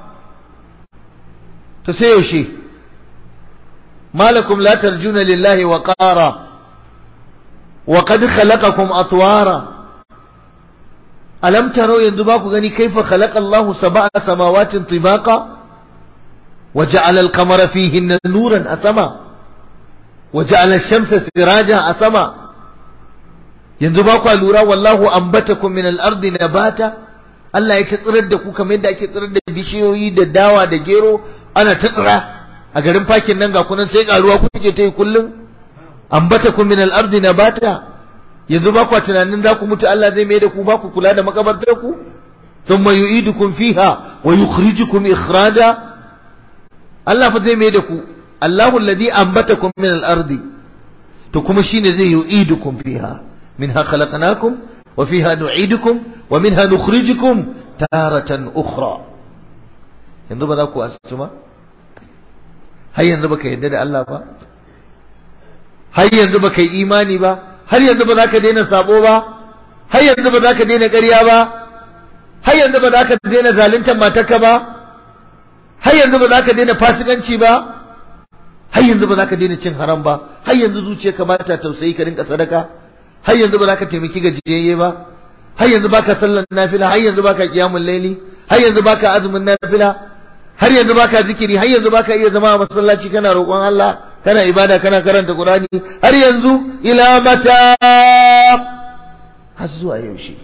to sai yaushe malakum la tarjuna lillahi wa qara wa qad khalaqakum atwara alam taro yanzu ba ku gani kaifa khalaqa Allahu sab'a samawatin tibaqa وجعل القمر فيهن نورا أسما وجعل الشمس سراجا أسما ينزباكوا لورا والله أنبتكم من الأرض نباتا Allah ya tsirar da ku kamar yadda ake tsirar da bishiyoyi da dawa da gero ana ta tsira a garin fakin nan ga kunan sai karuwa kuke ta yi kullum ambatakum min al-ardi nabata yanzu ba ku tunanin za ku mutu Allah zai mai da ku ba ku kula da makabartar ku thumma yu'idukum fiha wa yukhrijukum ikhraja Allah fa zai mai da ku Allahu alladhi ambatakum min al-ardi to kuma shine zai yu'idukum fiha minha khalaqnakum wa fiha nu'idukum wa minha nukhrijukum taratan ukhra yanzu ba za ku asuma har yanzu baka yadda da Allah ba har yanzu baka yi imani ba har yanzu ba za ka daina sabo ba har yanzu ba za ka daina ƙarya ba har yanzu ba za ka daina zaluntar matarka ba har yanzu ba za ka daina fasikanci ba har yanzu ba za ka daina cin haram ba har yanzu zuciyarka ba ta tausayi ka rinka sadaka har yanzu ba za ka taimaki gajiyayye ba har yanzu ba ka sallan nafila har yanzu ba ka kiyamun laili har yanzu ba ka azumin nafila har yanzu ba ka zikiri har yanzu ba ka iya zama a masallaci kana roƙon Allah kana ibada kana karanta Qur'ani har yanzu ila mata har zuwa yaushe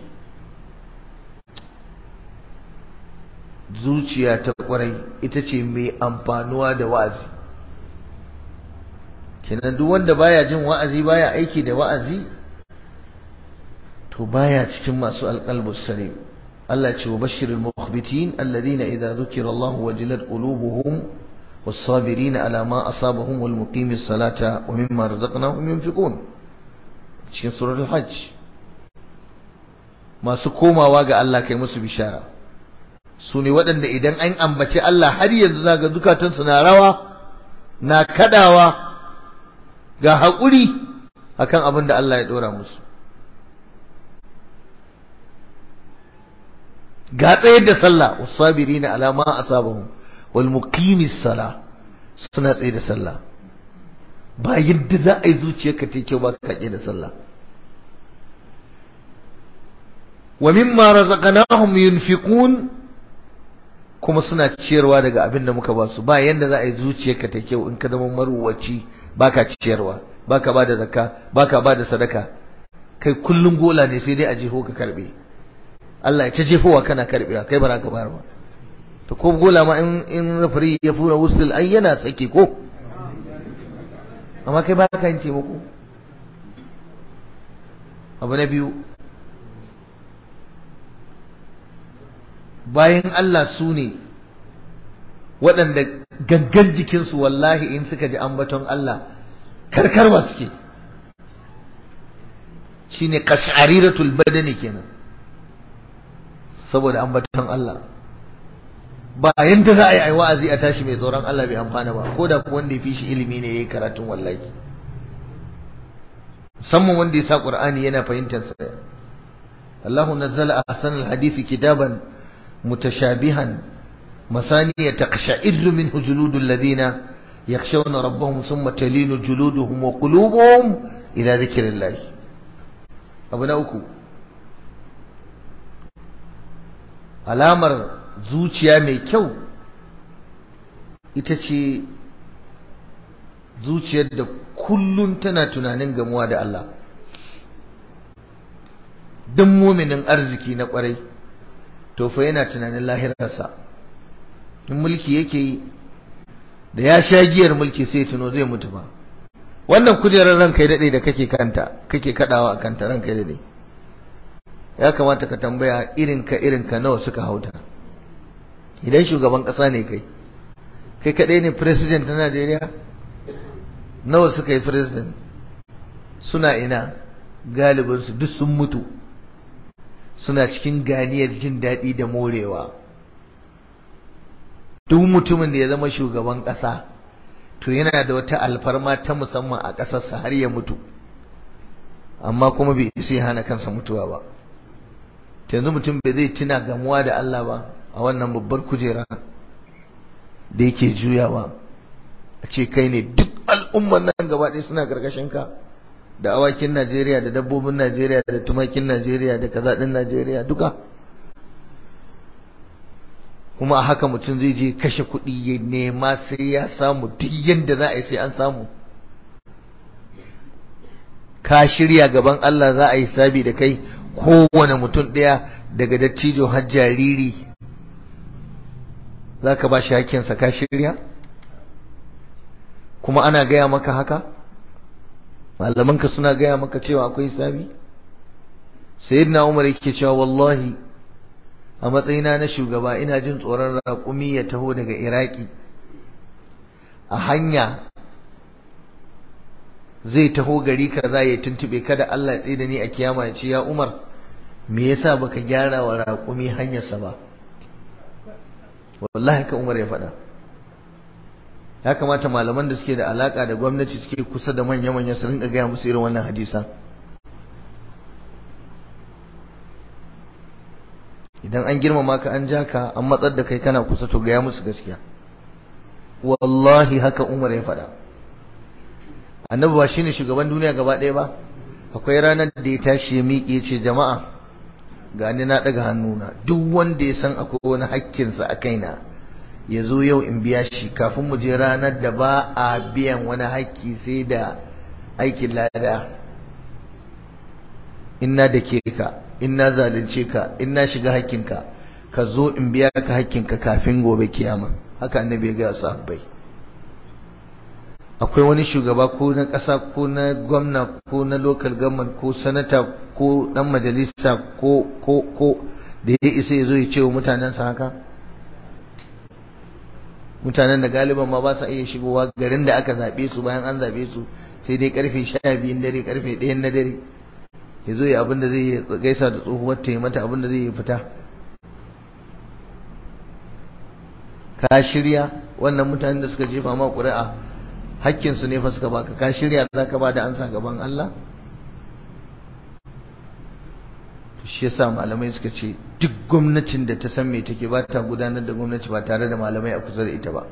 zuciya ta kwarai ita ce mai amfanuwa da wa'azi kenan duk wanda baya jin wa'azi baya aiki da wa'azi to baya cikin masu alqalbus salim Allah ce wa bashirul mukhbitin alladhina idza dhukira Allah wajilat qulubuhum was-sabirin ala ma asabahum wal muqimis salata wa mimma razaqnahum yunfiqun cikin suratul hajj masu komawa ga Allah kai musu bishara su ne waɗanda idan an ambaci Allah har yanzu na ga zukatansu na rawa na kadawa ga haƙuri akan abin da Allah ya ɗora musu ga tsayar da sallah wasabiri na alama a sabahun wal muqimis sala suna tsaye da sallah ba yadda za a yi zuciyarka ta kyau ba ka da sallah wa mimma razaqnahum yunfiqun kuma suna ciyarwa daga abin da muka ba su ba yanda za a yi zuciyarka ta kyau in ka zama maruwaci baka ciyarwa baka bada zakka baka bada sadaka kai kullun gola ne sai dai a jefo ka karbe Allah ya ta jefowa kana karbewa kai ba za ka bayar ba to ko gola ma in in rafari ya fura wusul ai yana sake ko amma kai ba ka yin taimako abu na biyu bayan Allah su ne waɗanda gangan jikinsu wallahi in suka ji ambaton Allah karkarwa suke shi ne ƙashariratul badani kenan saboda ambaton Allah ba yanda za a yi wa'azi a tashi mai tsoron Allah bai amfana ba ko da wanda ya fi shi ilimi ne ya yi karatun wallahi musamman wanda ya sa Qur'ani yana fahimtar sa Allahu nazzala ahsanal hadisi kitaban mutashabihan masaniya taqsha'irru minhu juludul ladina yakhshawna rabbahum thumma talinu juluduhum wa qulubuhum ila dhikrillah abu na uku alamar zuciya mai kyau ita ce zuciyar da kullum tana tunanin gamuwa da Allah duk muminin arziki na kwarai to fa yana tunanin lahirarsa in mulki yake yi da ya sha giyar mulki sai tuno zai mutu ba wannan kujerar ranka daɗe da kake kanta kake kaɗawa a kanta ranka daɗe ya kamata ka tambaya irinka irinka nawa suka hauta idan shugaban ƙasa ne kai kai kaɗai ne president na Najeriya nawa suka yi president suna ina galibinsu duk sun mutu suna cikin ganiyar jin daɗi da morewa duk mutumin da ya zama shugaban ƙasa to yana da wata alfarma ta musamman a ƙasarsa har ya mutu amma kuma bai isa hana kansa mutuwa ba yanzu mutum bai zai tuna gamuwa da Allah ba a wannan babbar kujera da yake juyawa a ce kai ne duk al'umman nan gaba ɗaya suna ƙarƙashin ka da awakin Najeriya da dabbobin Najeriya da tumakin Najeriya da kaza ɗin Najeriya duka kuma a haka mutum zai je kashe kuɗi ya nema sai ya samu duk yadda za a yi sai an samu ka shirya gaban Allah za a yi sabi da kai kowane mutum ɗaya daga dattijo har jariri za ka ba shi hakkinsa ka shirya kuma ana gaya maka haka malamanka suna gaya maka cewa akwai sabi sayyidina umar yake cewa wallahi a matsayina na shugaba ina jin tsoron raƙumi ya taho daga iraki a hanya zai taho gari kaza ya tuntube kada Allah ya tsida ni a kiyama ya ce ya umar me yasa baka gyara wa raƙumi hanyarsa ba wallahi ka umar ya faɗa ya kamata malaman da suke da alaka da gwamnati suke kusa da manya-manya su rinka gaya musu irin wannan hadisan idan an girmama ka an ja ka an matsar da kai kana kusa to gaya musu gaskiya wallahi haka umar ya faɗa annabi ba shine shugaban duniya gaba ɗaya ba akwai ranar da ya tashi ya miƙe ce jama'a ga ni na ɗaga hannuna duk wanda ya san akwai wani hakkinsa a kaina ya zo yau in biya shi kafin mu je ranar da ba a biyan wani hakki sai da aikin lada inna da ke ka inna zalunce ka inna shiga hakkinka ka zo in biya ka hakkinka kafin gobe kiyama haka annabi ya gaya sahabbai akwai wani shugaba ko na ƙasa ko na gwamna ko na local government ko sanata ko dan majalisa ko ko ko da ya isa ya zo ya ce wa mutanensa haka mutanen da galiban ma ba sa iya shigowa garin da aka zaɓe su bayan an zaɓe su sai dai karfe sha biyun dare karfe ɗayan na dare ya zo ya abin da zai gaisa da tsohuwar ta yi mata abin da zai yi fita ka shirya wannan mutanen da suka jefa ma ƙuri'a hakkinsu ne fa suka baka ka shirya za ka ba da ansa gaban Allah shi yasa malamai suka ce duk gwamnatin da ta san me take ba ta gudanar da gwamnati ba tare da malamai a kusa da ita ba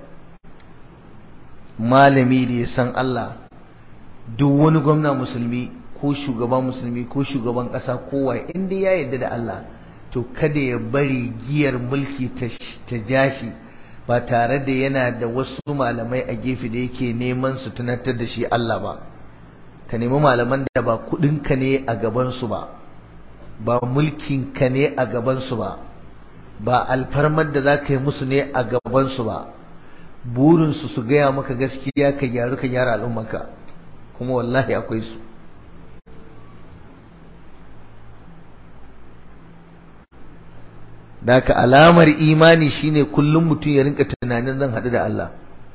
malami da ya san Allah duk wani gwamna musulmi ko shugaban musulmi ko shugaban ƙasa kowa inda ya yarda da Allah to kada ya bari giyar mulki ta jashi ba tare da yana da wasu malamai a gefe da yake neman su tunatar da shi Allah ba ka nemi malaman da ba kudinka ne a gabansu ba ba mulkinka ne a gabansu ba ba alfarmar da za ka yi musu ne a gabansu ba burinsu su gaya maka gaskiya ka gyaru ka gyara al'ummarka kuma wallahi akwai su Daka alamar imani shine kullum mutum ya rinka tunanin zan haɗu da Allah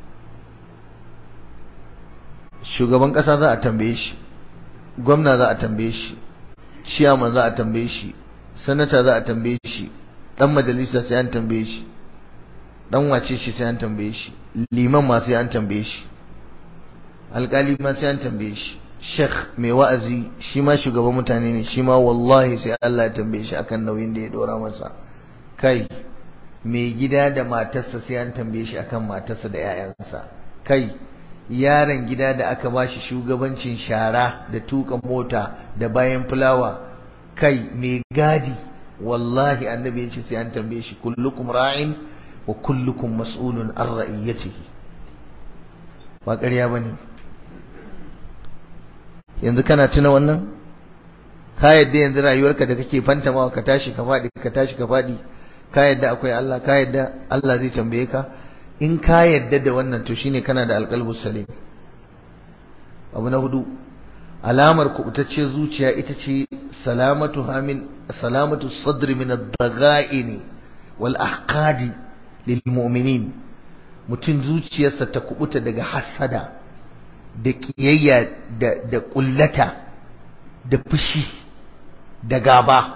shugaban ƙasa za a tambaye shi gwamna za a tambaye shi ciyaman za a tambaye shi sanata za a tambaye shi dan majalisa sai an tambaye shi dan wace shi sai an tambaye shi liman ma sai an tambaye shi alƙali ma sai an tambaye shi sheikh mai wa'azi shi ma shugaban mutane ne shi ma wallahi sai Allah ya tambaye shi akan nauyin da ya dora masa kai mai gida da matarsa sai an tambaye shi akan matarsa da 'ya'yansa kai yaron gida da aka bashi shugabancin shara da tuka mota da bayan fulawa kai mai gadi wallahi annabi ya ce sai an tambaye shi kullukum ra'in wa kullukum mas'ulun an ra'iyatihi ba ƙarya bane yanzu kana tuna wannan ka yadda yanzu rayuwarka da kake fantamawa ka tashi ka faɗi ka tashi ka faɗi ka yadda akwai Allah ka yadda Allah zai tambaye ka in ka yadda da wannan to shine kana da alqalbus salim abu na hudu alamar kubutacce zuciya ita ce salamatu hamin salamatu sadri min ad-dagha'in wal ahqadi lil mu'minin mutum zuciyarsa ta kubuta daga hasada da kiyayya da da kullata da fushi da gaba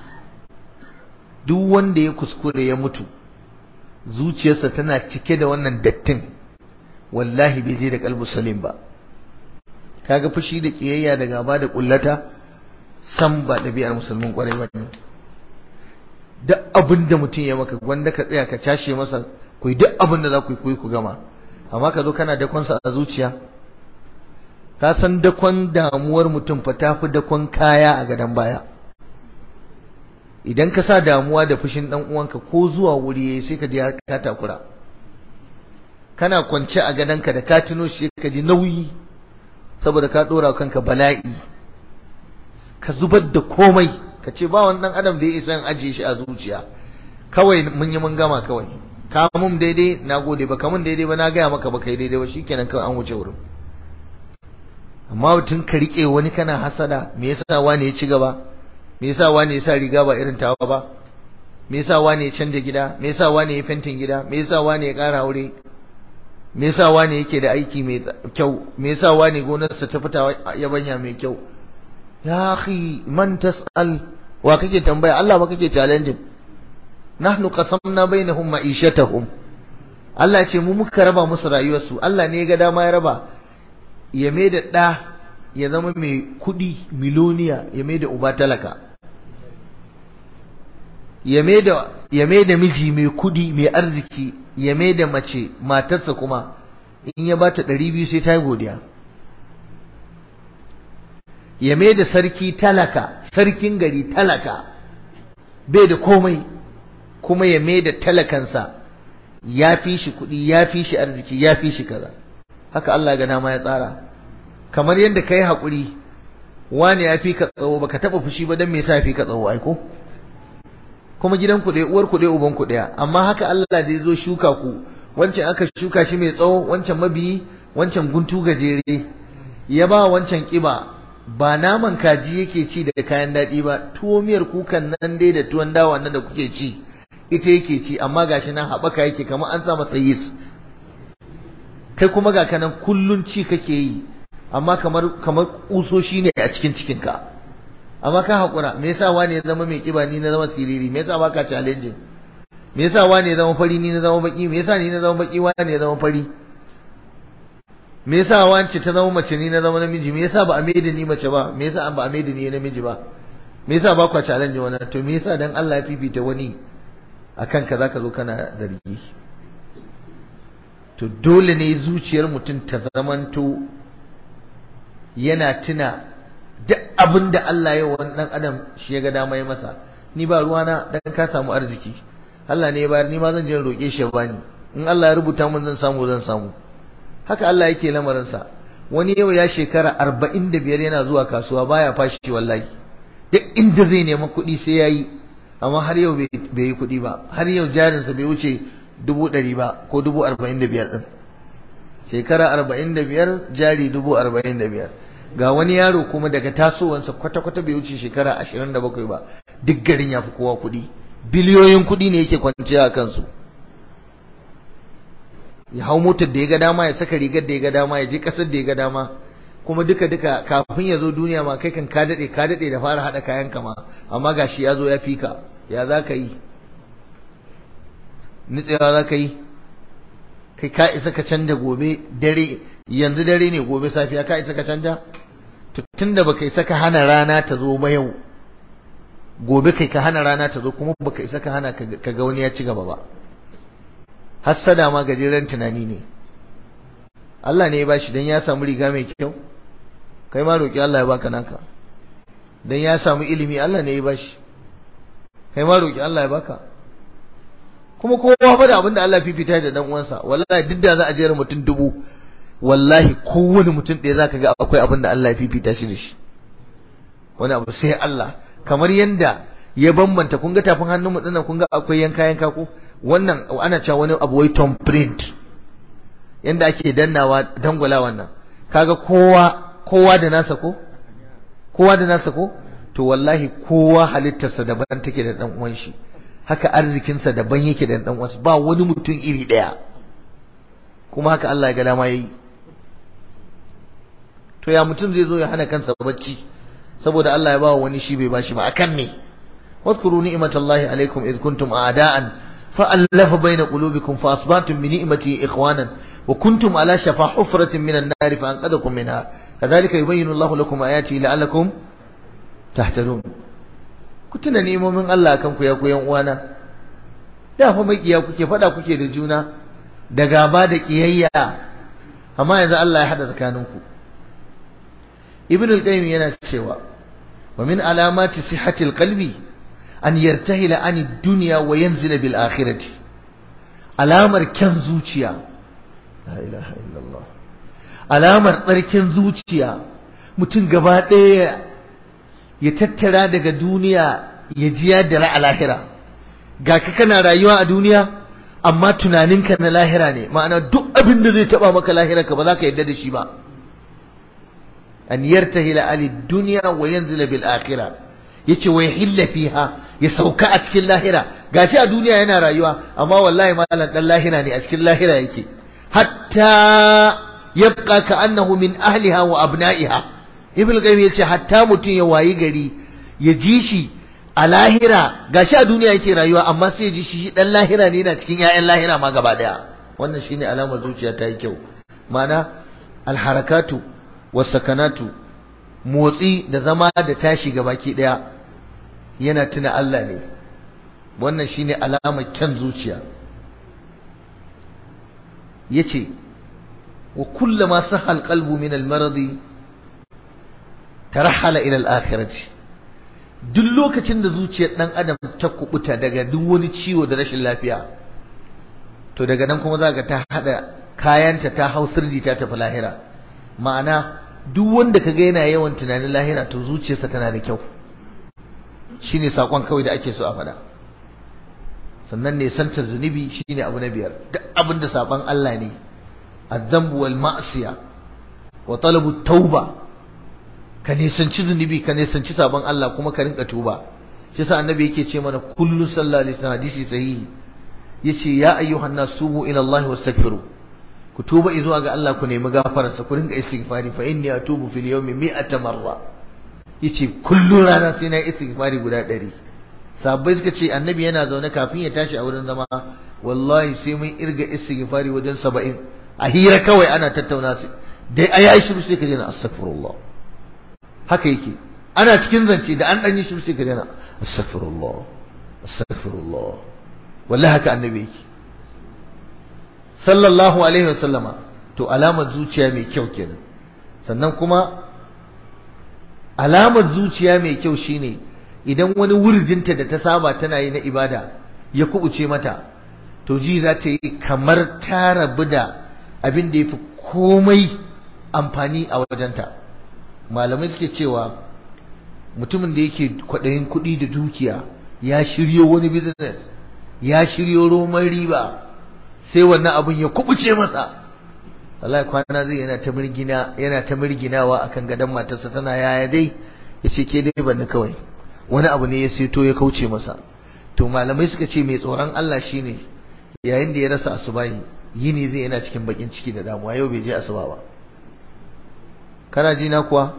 duk wanda ya kuskure ya mutu zuciyarsa tana cike da wannan dattin wallahi bai je da kalbu salim ba kaga fushi da kiyayya da gaba da kullata san ba ɗabi'ar musulmin kwarai ba ne duk abin da mutum ya maka wanda ka tsaya ka cashe masa ku yi duk abin da za ku yi ku yi ku gama amma ka zo kana dakonsa a zuciya ka san dakon damuwar mutum fa tafi dakon kaya a gadon baya idan ka sa damuwa da fushin dan uwanka ko zuwa wuri yayi sai ka ji ka takura kana kwance a gadonka da ka tuno shi ka ji nauyi saboda ka dora kanka bala'i ka zubar da komai ka ce ba wani dan adam da ya isa ajiye shi a zuciya kawai mun yi mun gama kawai ka mun daidai na gode ba ka mun daidai ba na gaya maka ba kai daidai ba shikenan kawai an wuce wurin amma mutum ka rike wani kana hasada me yasa wani ya ci gaba me yasa wani ya sa riga ba irin tawa ba me yasa wani ya canja gida me yasa wani ya fentin gida me yasa wani ya ƙara aure me yasa wani yake da aiki mai kyau me yasa wani gonarsa ta fita yabanya mai kyau ya akhi man tas'al wa kake tambaya Allah ba kake challenge nahnu qasamna bainahum ma'ishatahum Allah ya ce mu muka raba musu rayuwarsu Allah ne ya ga dama ya raba ya mai da ɗa ya zama mai kuɗi miloniya ya mai da uba talaka ya mai da miji mai kuɗi mai arziki ya mai da mace matarsa kuma in ya bata ɗari biyu sai ta yi godiya ya mai da sarki talaka sarkin gari talaka bai da komai kuma ya mai da talakansa ya fi shi kuɗi ya fi shi arziki ya fi shi kaza haka Allah ga dama ya tsara kamar yadda ka yi haƙuri wani ya fi ka tsawo baka taɓa fushi ba don me yasa ya fi ka tsawo aiko kuma gidan ku ɗaya uwar ku ɗaya uban ku ɗaya amma haka Allah da ya zo shuka ku wancan aka shuka shi mai tsawo wancan mabiyi wancan guntu gajere ya ba wancan ƙiba ba naman kaji yake ci da kayan daɗi ba tuwo miyar kukan nan dai da tuwon dawa nan da kuke ci ita yake ci amma gashi nan haɓaka yake kamar an sa masa yis kai kuma ga kanan kullun ci kake yi amma kamar kamar kusoshi ne a cikin cikinka amma ka haƙura me yasa wani ya zama mai kiba ni na zama siriri me yasa baka challenge me yasa wani ya zama fari ni na zama baki me yasa ni na zama baki wani ya zama fari me yasa wance ta zama mace ni na zama namiji me yasa ba a maida ni mace ba me yasa ba a maida ni namiji ba me yasa ba kwa challenge wannan to me yasa dan Allah ya fifita wani akan ka zaka zo kana zargi to dole ne zuciyar mutum ta zamanto yana tuna duk abin da Allah ya wani dan adam shi ya ga dama ya masa ni ba ruwana dan ka samu arziki Allah ne ya bayar ni ma zan je roƙe shi ya bani in Allah ya rubuta mun zan samu zan samu haka Allah yake lamarin sa wani yau ya shekara 45 yana zuwa kasuwa baya fashi wallahi duk inda zai nemi kuɗi sai yayi amma har yau bai yi kuɗi ba har yau jarinsa bai wuce dubu ɗari ba ko dubu arba'in da biyar ɗin shekara arba'in da biyar jari dubu arba'in da biyar ga wani yaro kuma daga tasowansa kwata-kwata bai wuce shekara ashirin da bakwai ba duk garin ya fi kowa kuɗi biliyoyin kuɗi ne yake kwanciya a kansu ya hau motar da ya ga dama ya saka rigar da ya ga dama ya je ƙasar da ya ga dama kuma duka duka kafin ya zo duniya ma kai kan ka daɗe ka daɗe da fara haɗa kayan kama amma gashi ya zo ya fi ka ya za ka yi nitsewa za ka yi kai ka isa ka canja gobe dare yanzu dare ne gobe safiya ka isa ka canja tun da baka isa ka hana rana ta zo ba yau gobe kai ka hana rana ta zo kuma baka isa ka hana ka ga wani ya ci gaba ba hassada ma gajeren tunani ne Allah ne ya bashi dan ya samu riga mai kyau kai ma roki Allah ya baka naka dan ya samu ilimi Allah ne ya bashi kai ma roki Allah ya baka kuma kowa fa da abinda Allah fifita da dan uwansa wallahi duk da za a jera mutum dubu wallahi kowane mutum ɗaya zaka ga akwai abinda Allah ya fifita shi da shi wani abu sai Allah kamar yanda ya bambanta kun ga tafin hannun mu dinnan kun ga akwai yanka yanka ko wannan ana cewa wani abu wai tom print yanda ake dannawa dangwala wannan kaga kowa kowa da nasa ko kowa da nasa ko to wallahi kowa halittarsa daban take da dan uwan shi haka arzikinsa daban yake da dan uwansa ba wani mutum iri daya kuma haka Allah ya ga dama yayi to ya mutum zai zo ya hana kansa bacci saboda Allah ya ba wani shi bai bashi ba akan me واذكروا نعمة الله عليكم إذ كنتم أعداء فألف بين قلوبكم فأصبحتم بنعمته إخوانا وكنتم على شفا حفرة من النار فأنقذكم منها كذلك يبين الله لكم آياته لعلكم تهتدون كنتنا نيمو من الله كم كيا كيا وانا da fa makiya kuke fada kuke da juna da gaba da kiyayya amma yanzu Allah ya hada tsakaninku ibn al-qayyim yana cewa wa min alamati sihhati al-qalbi an yartahila an dunya wa yanzila bil akhirati alamar kyan zuciya la ilaha illallah alamar tsarkin zuciya mutum gaba ɗaya ya tattara daga duniya ya ji ya dara a lahira ga ka kana rayuwa a duniya amma tunaninka na lahira ne ma'ana duk abin da zai taba maka lahira ka ba za ka yarda da shi ba an yartahila ali dunya wa yanzila bil akhirah yace wa yahilla fiha ya sauka a cikin lahira gashi a duniya yana rayuwa amma wallahi malam dan lahira ne a cikin lahira yake hatta yabqa ka annahu min ahliha wa abna'iha ibn qayyim yace hatta mutun ya wayi gari ya ji shi a lahira gashi a duniya yake rayuwa amma sai ya ji shi dan lahira ne yana cikin ƴaƴan lahira ma gaba daya wannan shine alamar zuciya ta yi kyau ma'ana alharakatu wasakanatu motsi da zama da tashi gabaki daya yana tuna Allah ne wannan shine alamar kyan zuciya yace wa kullama sahal qalbu min al-maradi tarahala ila al-akhirati duk lokacin da zuciyar dan adam ta kubuta daga duk wani ciwo da rashin lafiya to daga nan kuma zaka ta hada kayanta ta hau sirji ta tafi lahira ma'ana duk wanda kaga yana yawan tunanin lahira to zuciyarsa tana da kyau shine sakon kawai da ake so a faɗa sannan ne santar zunubi shine abu na biyar duk abin da saban Allah ne azzambu wal ma'siya wa talabu tauba ka nisanci zunubi ka nisanci sabon Allah kuma ka rinka tuba shi sa annabi yake ce mana kullu sallallahu alaihi wasallam hadisi sahihi yace ya ayyuhan nas tubu ila Allah wastaghfiru ku tuba zuwa ga Allah ku nemi gafararsa ku rinka istighfari fa inni atubu fil yawmi mi'ata marra yace kullu rana sai na istighfari guda 100 sabbai suka ce annabi yana zaune kafin ya tashi a wurin zama wallahi sai mun irga istighfari wajen 70 a hira kawai ana tattauna su dai ayi shiru sai ka je na astaghfirullah haka yake ana cikin zance da an dan yi shiru sai ka je na astaghfirullah astaghfirullah wallahi haka annabi yake sallallahu alaihi wasallama to alamar zuciya mai kyau kenan sannan kuma alamar zuciya mai kyau shine idan wani wurdinta da ta saba tana yi na ibada ya kubuce mata to ji za ta yi kamar ta rabu da abin da ya fi komai amfani a wajenta malamai suke cewa mutumin da yake kwaɗayin kuɗi da dukiya ya shiryo wani business ya shiryo roman riba sai wannan abin ya kubuce masa wallahi kwana zai yana ta mirgina yana ta mirginawa akan gadon matarsa tana yaya dai yace ke dai banni kawai wani abu ne ya seto ya kauce masa to malamai suka ce mai tsoron Allah shine yayin da ya rasa asubahi yini zai yana cikin bakin ciki da damuwa yau bai je asuba ba kana ji na kuwa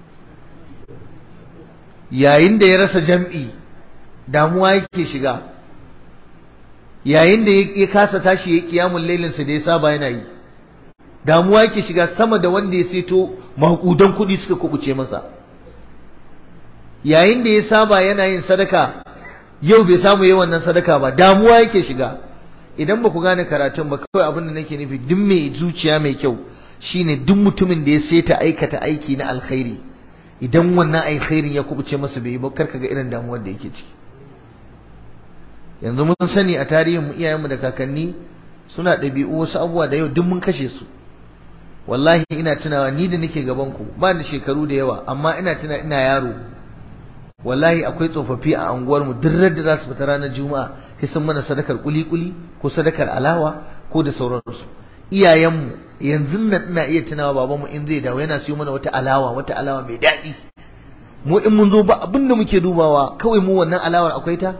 yayin da ya rasa jam'i damuwa yake shiga yayin da ya kasa tashi ya kiyamun lailinsa da ya saba yana yi damuwa yake shiga sama da wanda ya seto makudan kuɗi suka kubuce masa yayin da ya saba yana yin sadaka yau bai samu yi wannan sadaka ba damuwa yake shiga idan ba ku gane karatun ba kawai abin da nake nufi duk mai zuciya mai kyau shine duk mutumin da ya seta aikata aiki na alkhairi idan wannan alkhairin ya kubuce masa bai yi ba karka ga irin damuwar da yake ciki yanzu mun sani a tarihin mu iyayenmu da kakanni suna ɗabi'u wasu abubuwa da yau duk mun kashe su wallahi ina tunawa ni da nake gaban ku ba da shekaru da yawa amma ina tuna ina yaro wallahi akwai tsofaffi a anguwar mu duk da za su fita ranar juma'a sai sun mana sadakar kuli-kuli ko sadakar alawa ko da sauransu iyayenmu yanzu nan ina iya tunawa babanmu in zai dawo yana siyo mana wata alawa wata alawa mai daɗi mu in mun zo ba abin da muke dubawa kawai mu wannan alawar akwai ta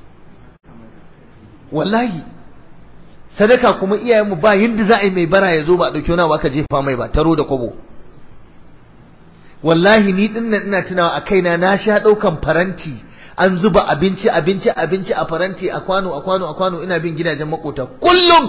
wallahi sadaka kuma iyayenmu ba yadda za a yi mai bara ya zo ba a ɗauki wani abu aka jefa mai ba taro da kwabo wallahi ni din nan ina tunawa a kaina na sha ɗaukan faranti an zuba abinci abinci abinci a faranti a kwano a kwano a kwano ina bin gidajen makota kullum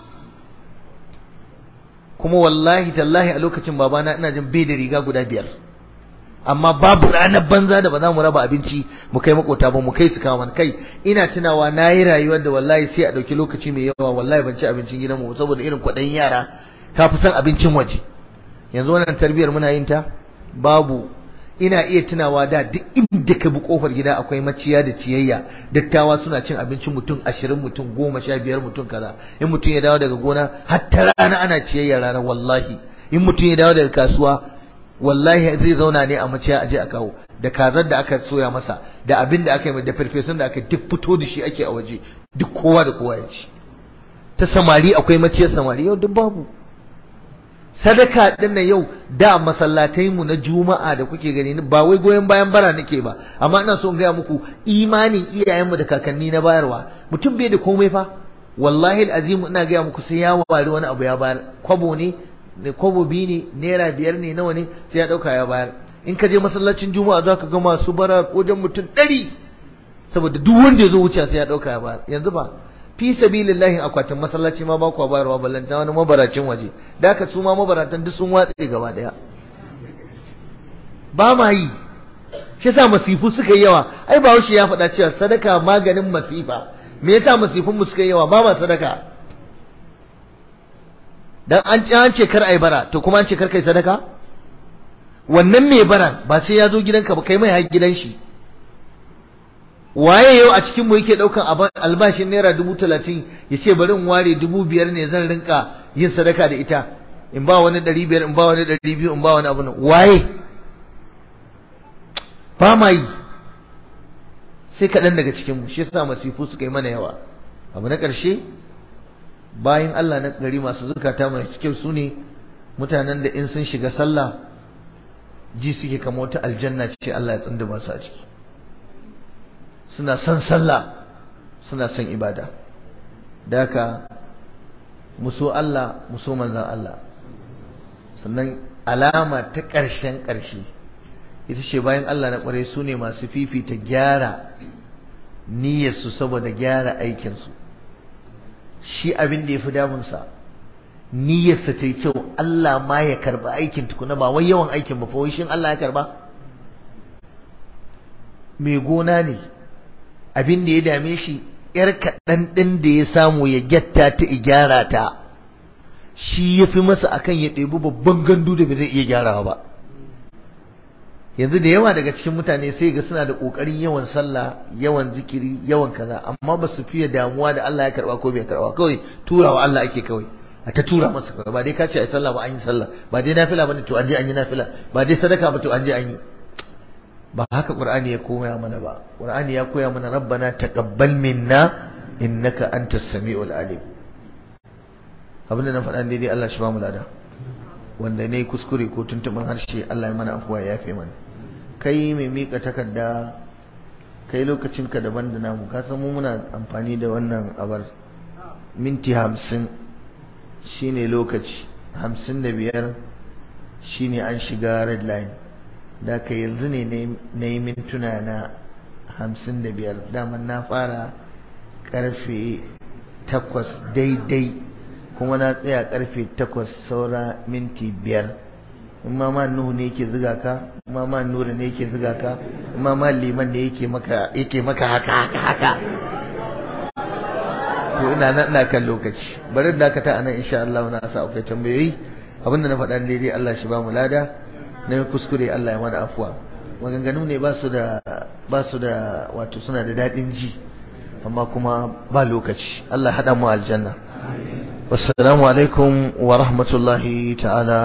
kuma wallahi tallahi a lokacin babana ina jin bai da riga guda biyar amma babu ranar banza da ba za mu raba abinci mu kai makota ba mu kai su kawo kai ina tunawa na yi rayuwar da wallahi sai a ɗauki lokaci mai yawa wallahi ban ci abincin gidan mu saboda irin kwaɗayin yara ka fi son abincin waje yanzu wannan tarbiyar muna yin ta babu ina iya tunawa da duk inda ka bi kofar gida akwai maciya da ciyayya dattawa suna cin abincin mutum ashirin mutum goma sha biyar mutum kaza in mutum ya dawo daga gona hatta rana ana ciyayya rana wallahi in mutum ya dawo daga kasuwa wallahi zai zauna ne a maciya aje a kawo da kazar da aka soya masa da abin da aka yi da farfesun da aka duk fito da shi ake a waje duk kowa da kowa ya ci ta samari akwai maciyar samari yau duk babu sadaka din nan yau da masallatai mu na juma'a da kuke gani ba wai goyon bayan bara nake ba amma ina so in gaya muku imanin iyayenmu da kakanni na bayarwa mutum bai da komai fa wallahi alazim ina gaya muku sai ya wari wani abu ya bayar kwabo ne ne kwabo biyu ne naira biyar ne nawa ne sai ya dauka ya bayar in ka je masallacin juma'a za ka ga masu bara wajen mutum ɗari saboda duk wanda ya zo wuce sai ya dauka ya bayar yanzu ba fi sabilillahi akwatin masallaci ma ba ku bayarwa ballanta wani mabaracin waje da haka su ma mabaratan duk sun watse gaba daya ba ma yi shi yasa masifu suka yi yawa ai ba ya faɗa cewa sadaka maganin masifa me yasa masifun mu suka yi yawa ba ma sadaka dan an ci an ce kar ai bara to kuma an ce kar kai sadaka wannan mai bara ba sai ya zo gidanka ba kai mai har gidan shi waye yau a cikinmu yake ɗaukan albashin naira dubu talatin ya ce bari in ware dubu biyar ne zan rinka yin sadaka da ita in ba wani ɗari biyar in ba wani ɗari biyu in ba wani abu nan waye ba ma yi sai kaɗan daga cikinmu shi yasa masifu suka yi mana yawa abu na ƙarshe bayan Allah na gari masu zukata mai kyau su ne mutanen da in sun shiga sallah ji suke kama wata aljanna ce Allah ya tsinda masu a ciki suna son sallah suna son ibada da haka muso Allah muso manzan Allah sannan alama ta ƙarshen ƙarshe ita ce bayan Allah na ƙware su ne masu fifita gyara niyyarsu saboda gyara aikinsu shi abin da ya fi damunsa niyyarsa ta yi kyau Allah ma ya karba aikin tukuna ba wai yawan aikin ba fa shin Allah ya karba mai gona ne abin da ya dame shi ‘yar kaɗan ɗin da ya samu ya gyatta ta gyara ta shi ya fi masa akan ya ɗebi babban gandu da bai zai iya gyarawa ba yanzu da yawa daga cikin mutane sai ga suna da kokarin yawan sallah yawan zikiri yawan kaza amma ba su fiye damuwa da Allah ya karba ko bai karba kawai turawa Allah ake kawai a ta tura masa kawai ba dai ka ce ai sallah ba an yi sallah ba dai nafila bane to an je an yi nafila ba dai sadaka ba to an je an yi ba haka qur'ani ya koya mana ba qur'ani ya koya mana rabbana taqabbal minna innaka antas samiul alim abinda na faɗa daidai Allah shi ba mu lada wanda ne kuskure ko tuntuɓin harshe Allah ya mana afuwa ya yafe mana kai mai mika takarda kai lokacinka daban da namu ka san mu muna amfani da wannan abar minti hamsin shine lokaci hamsin da biyar shine an shiga red line da ka yanzu ne na yi mintuna na hamsin da biyar daman na fara karfe takwas daidai kuma na tsaya karfe takwas saura minti biyar in ma ma nuhu ne yake ziga ka in ma ma nura ne yake ziga ka in ma ma liman ne yake maka yake maka haka haka haka to ina nan ina kan lokaci bari da ka ta anan insha Allah na sa akwai tambayoyi abinda na faɗa daidai Allah shi ba mu lada na kuskure Allah ya mana afuwa maganganu ne ba su da ba su da wato suna da daɗin ji amma kuma ba lokaci Allah haɗa mu aljanna wassalamu alaikum wa rahmatullahi ta'ala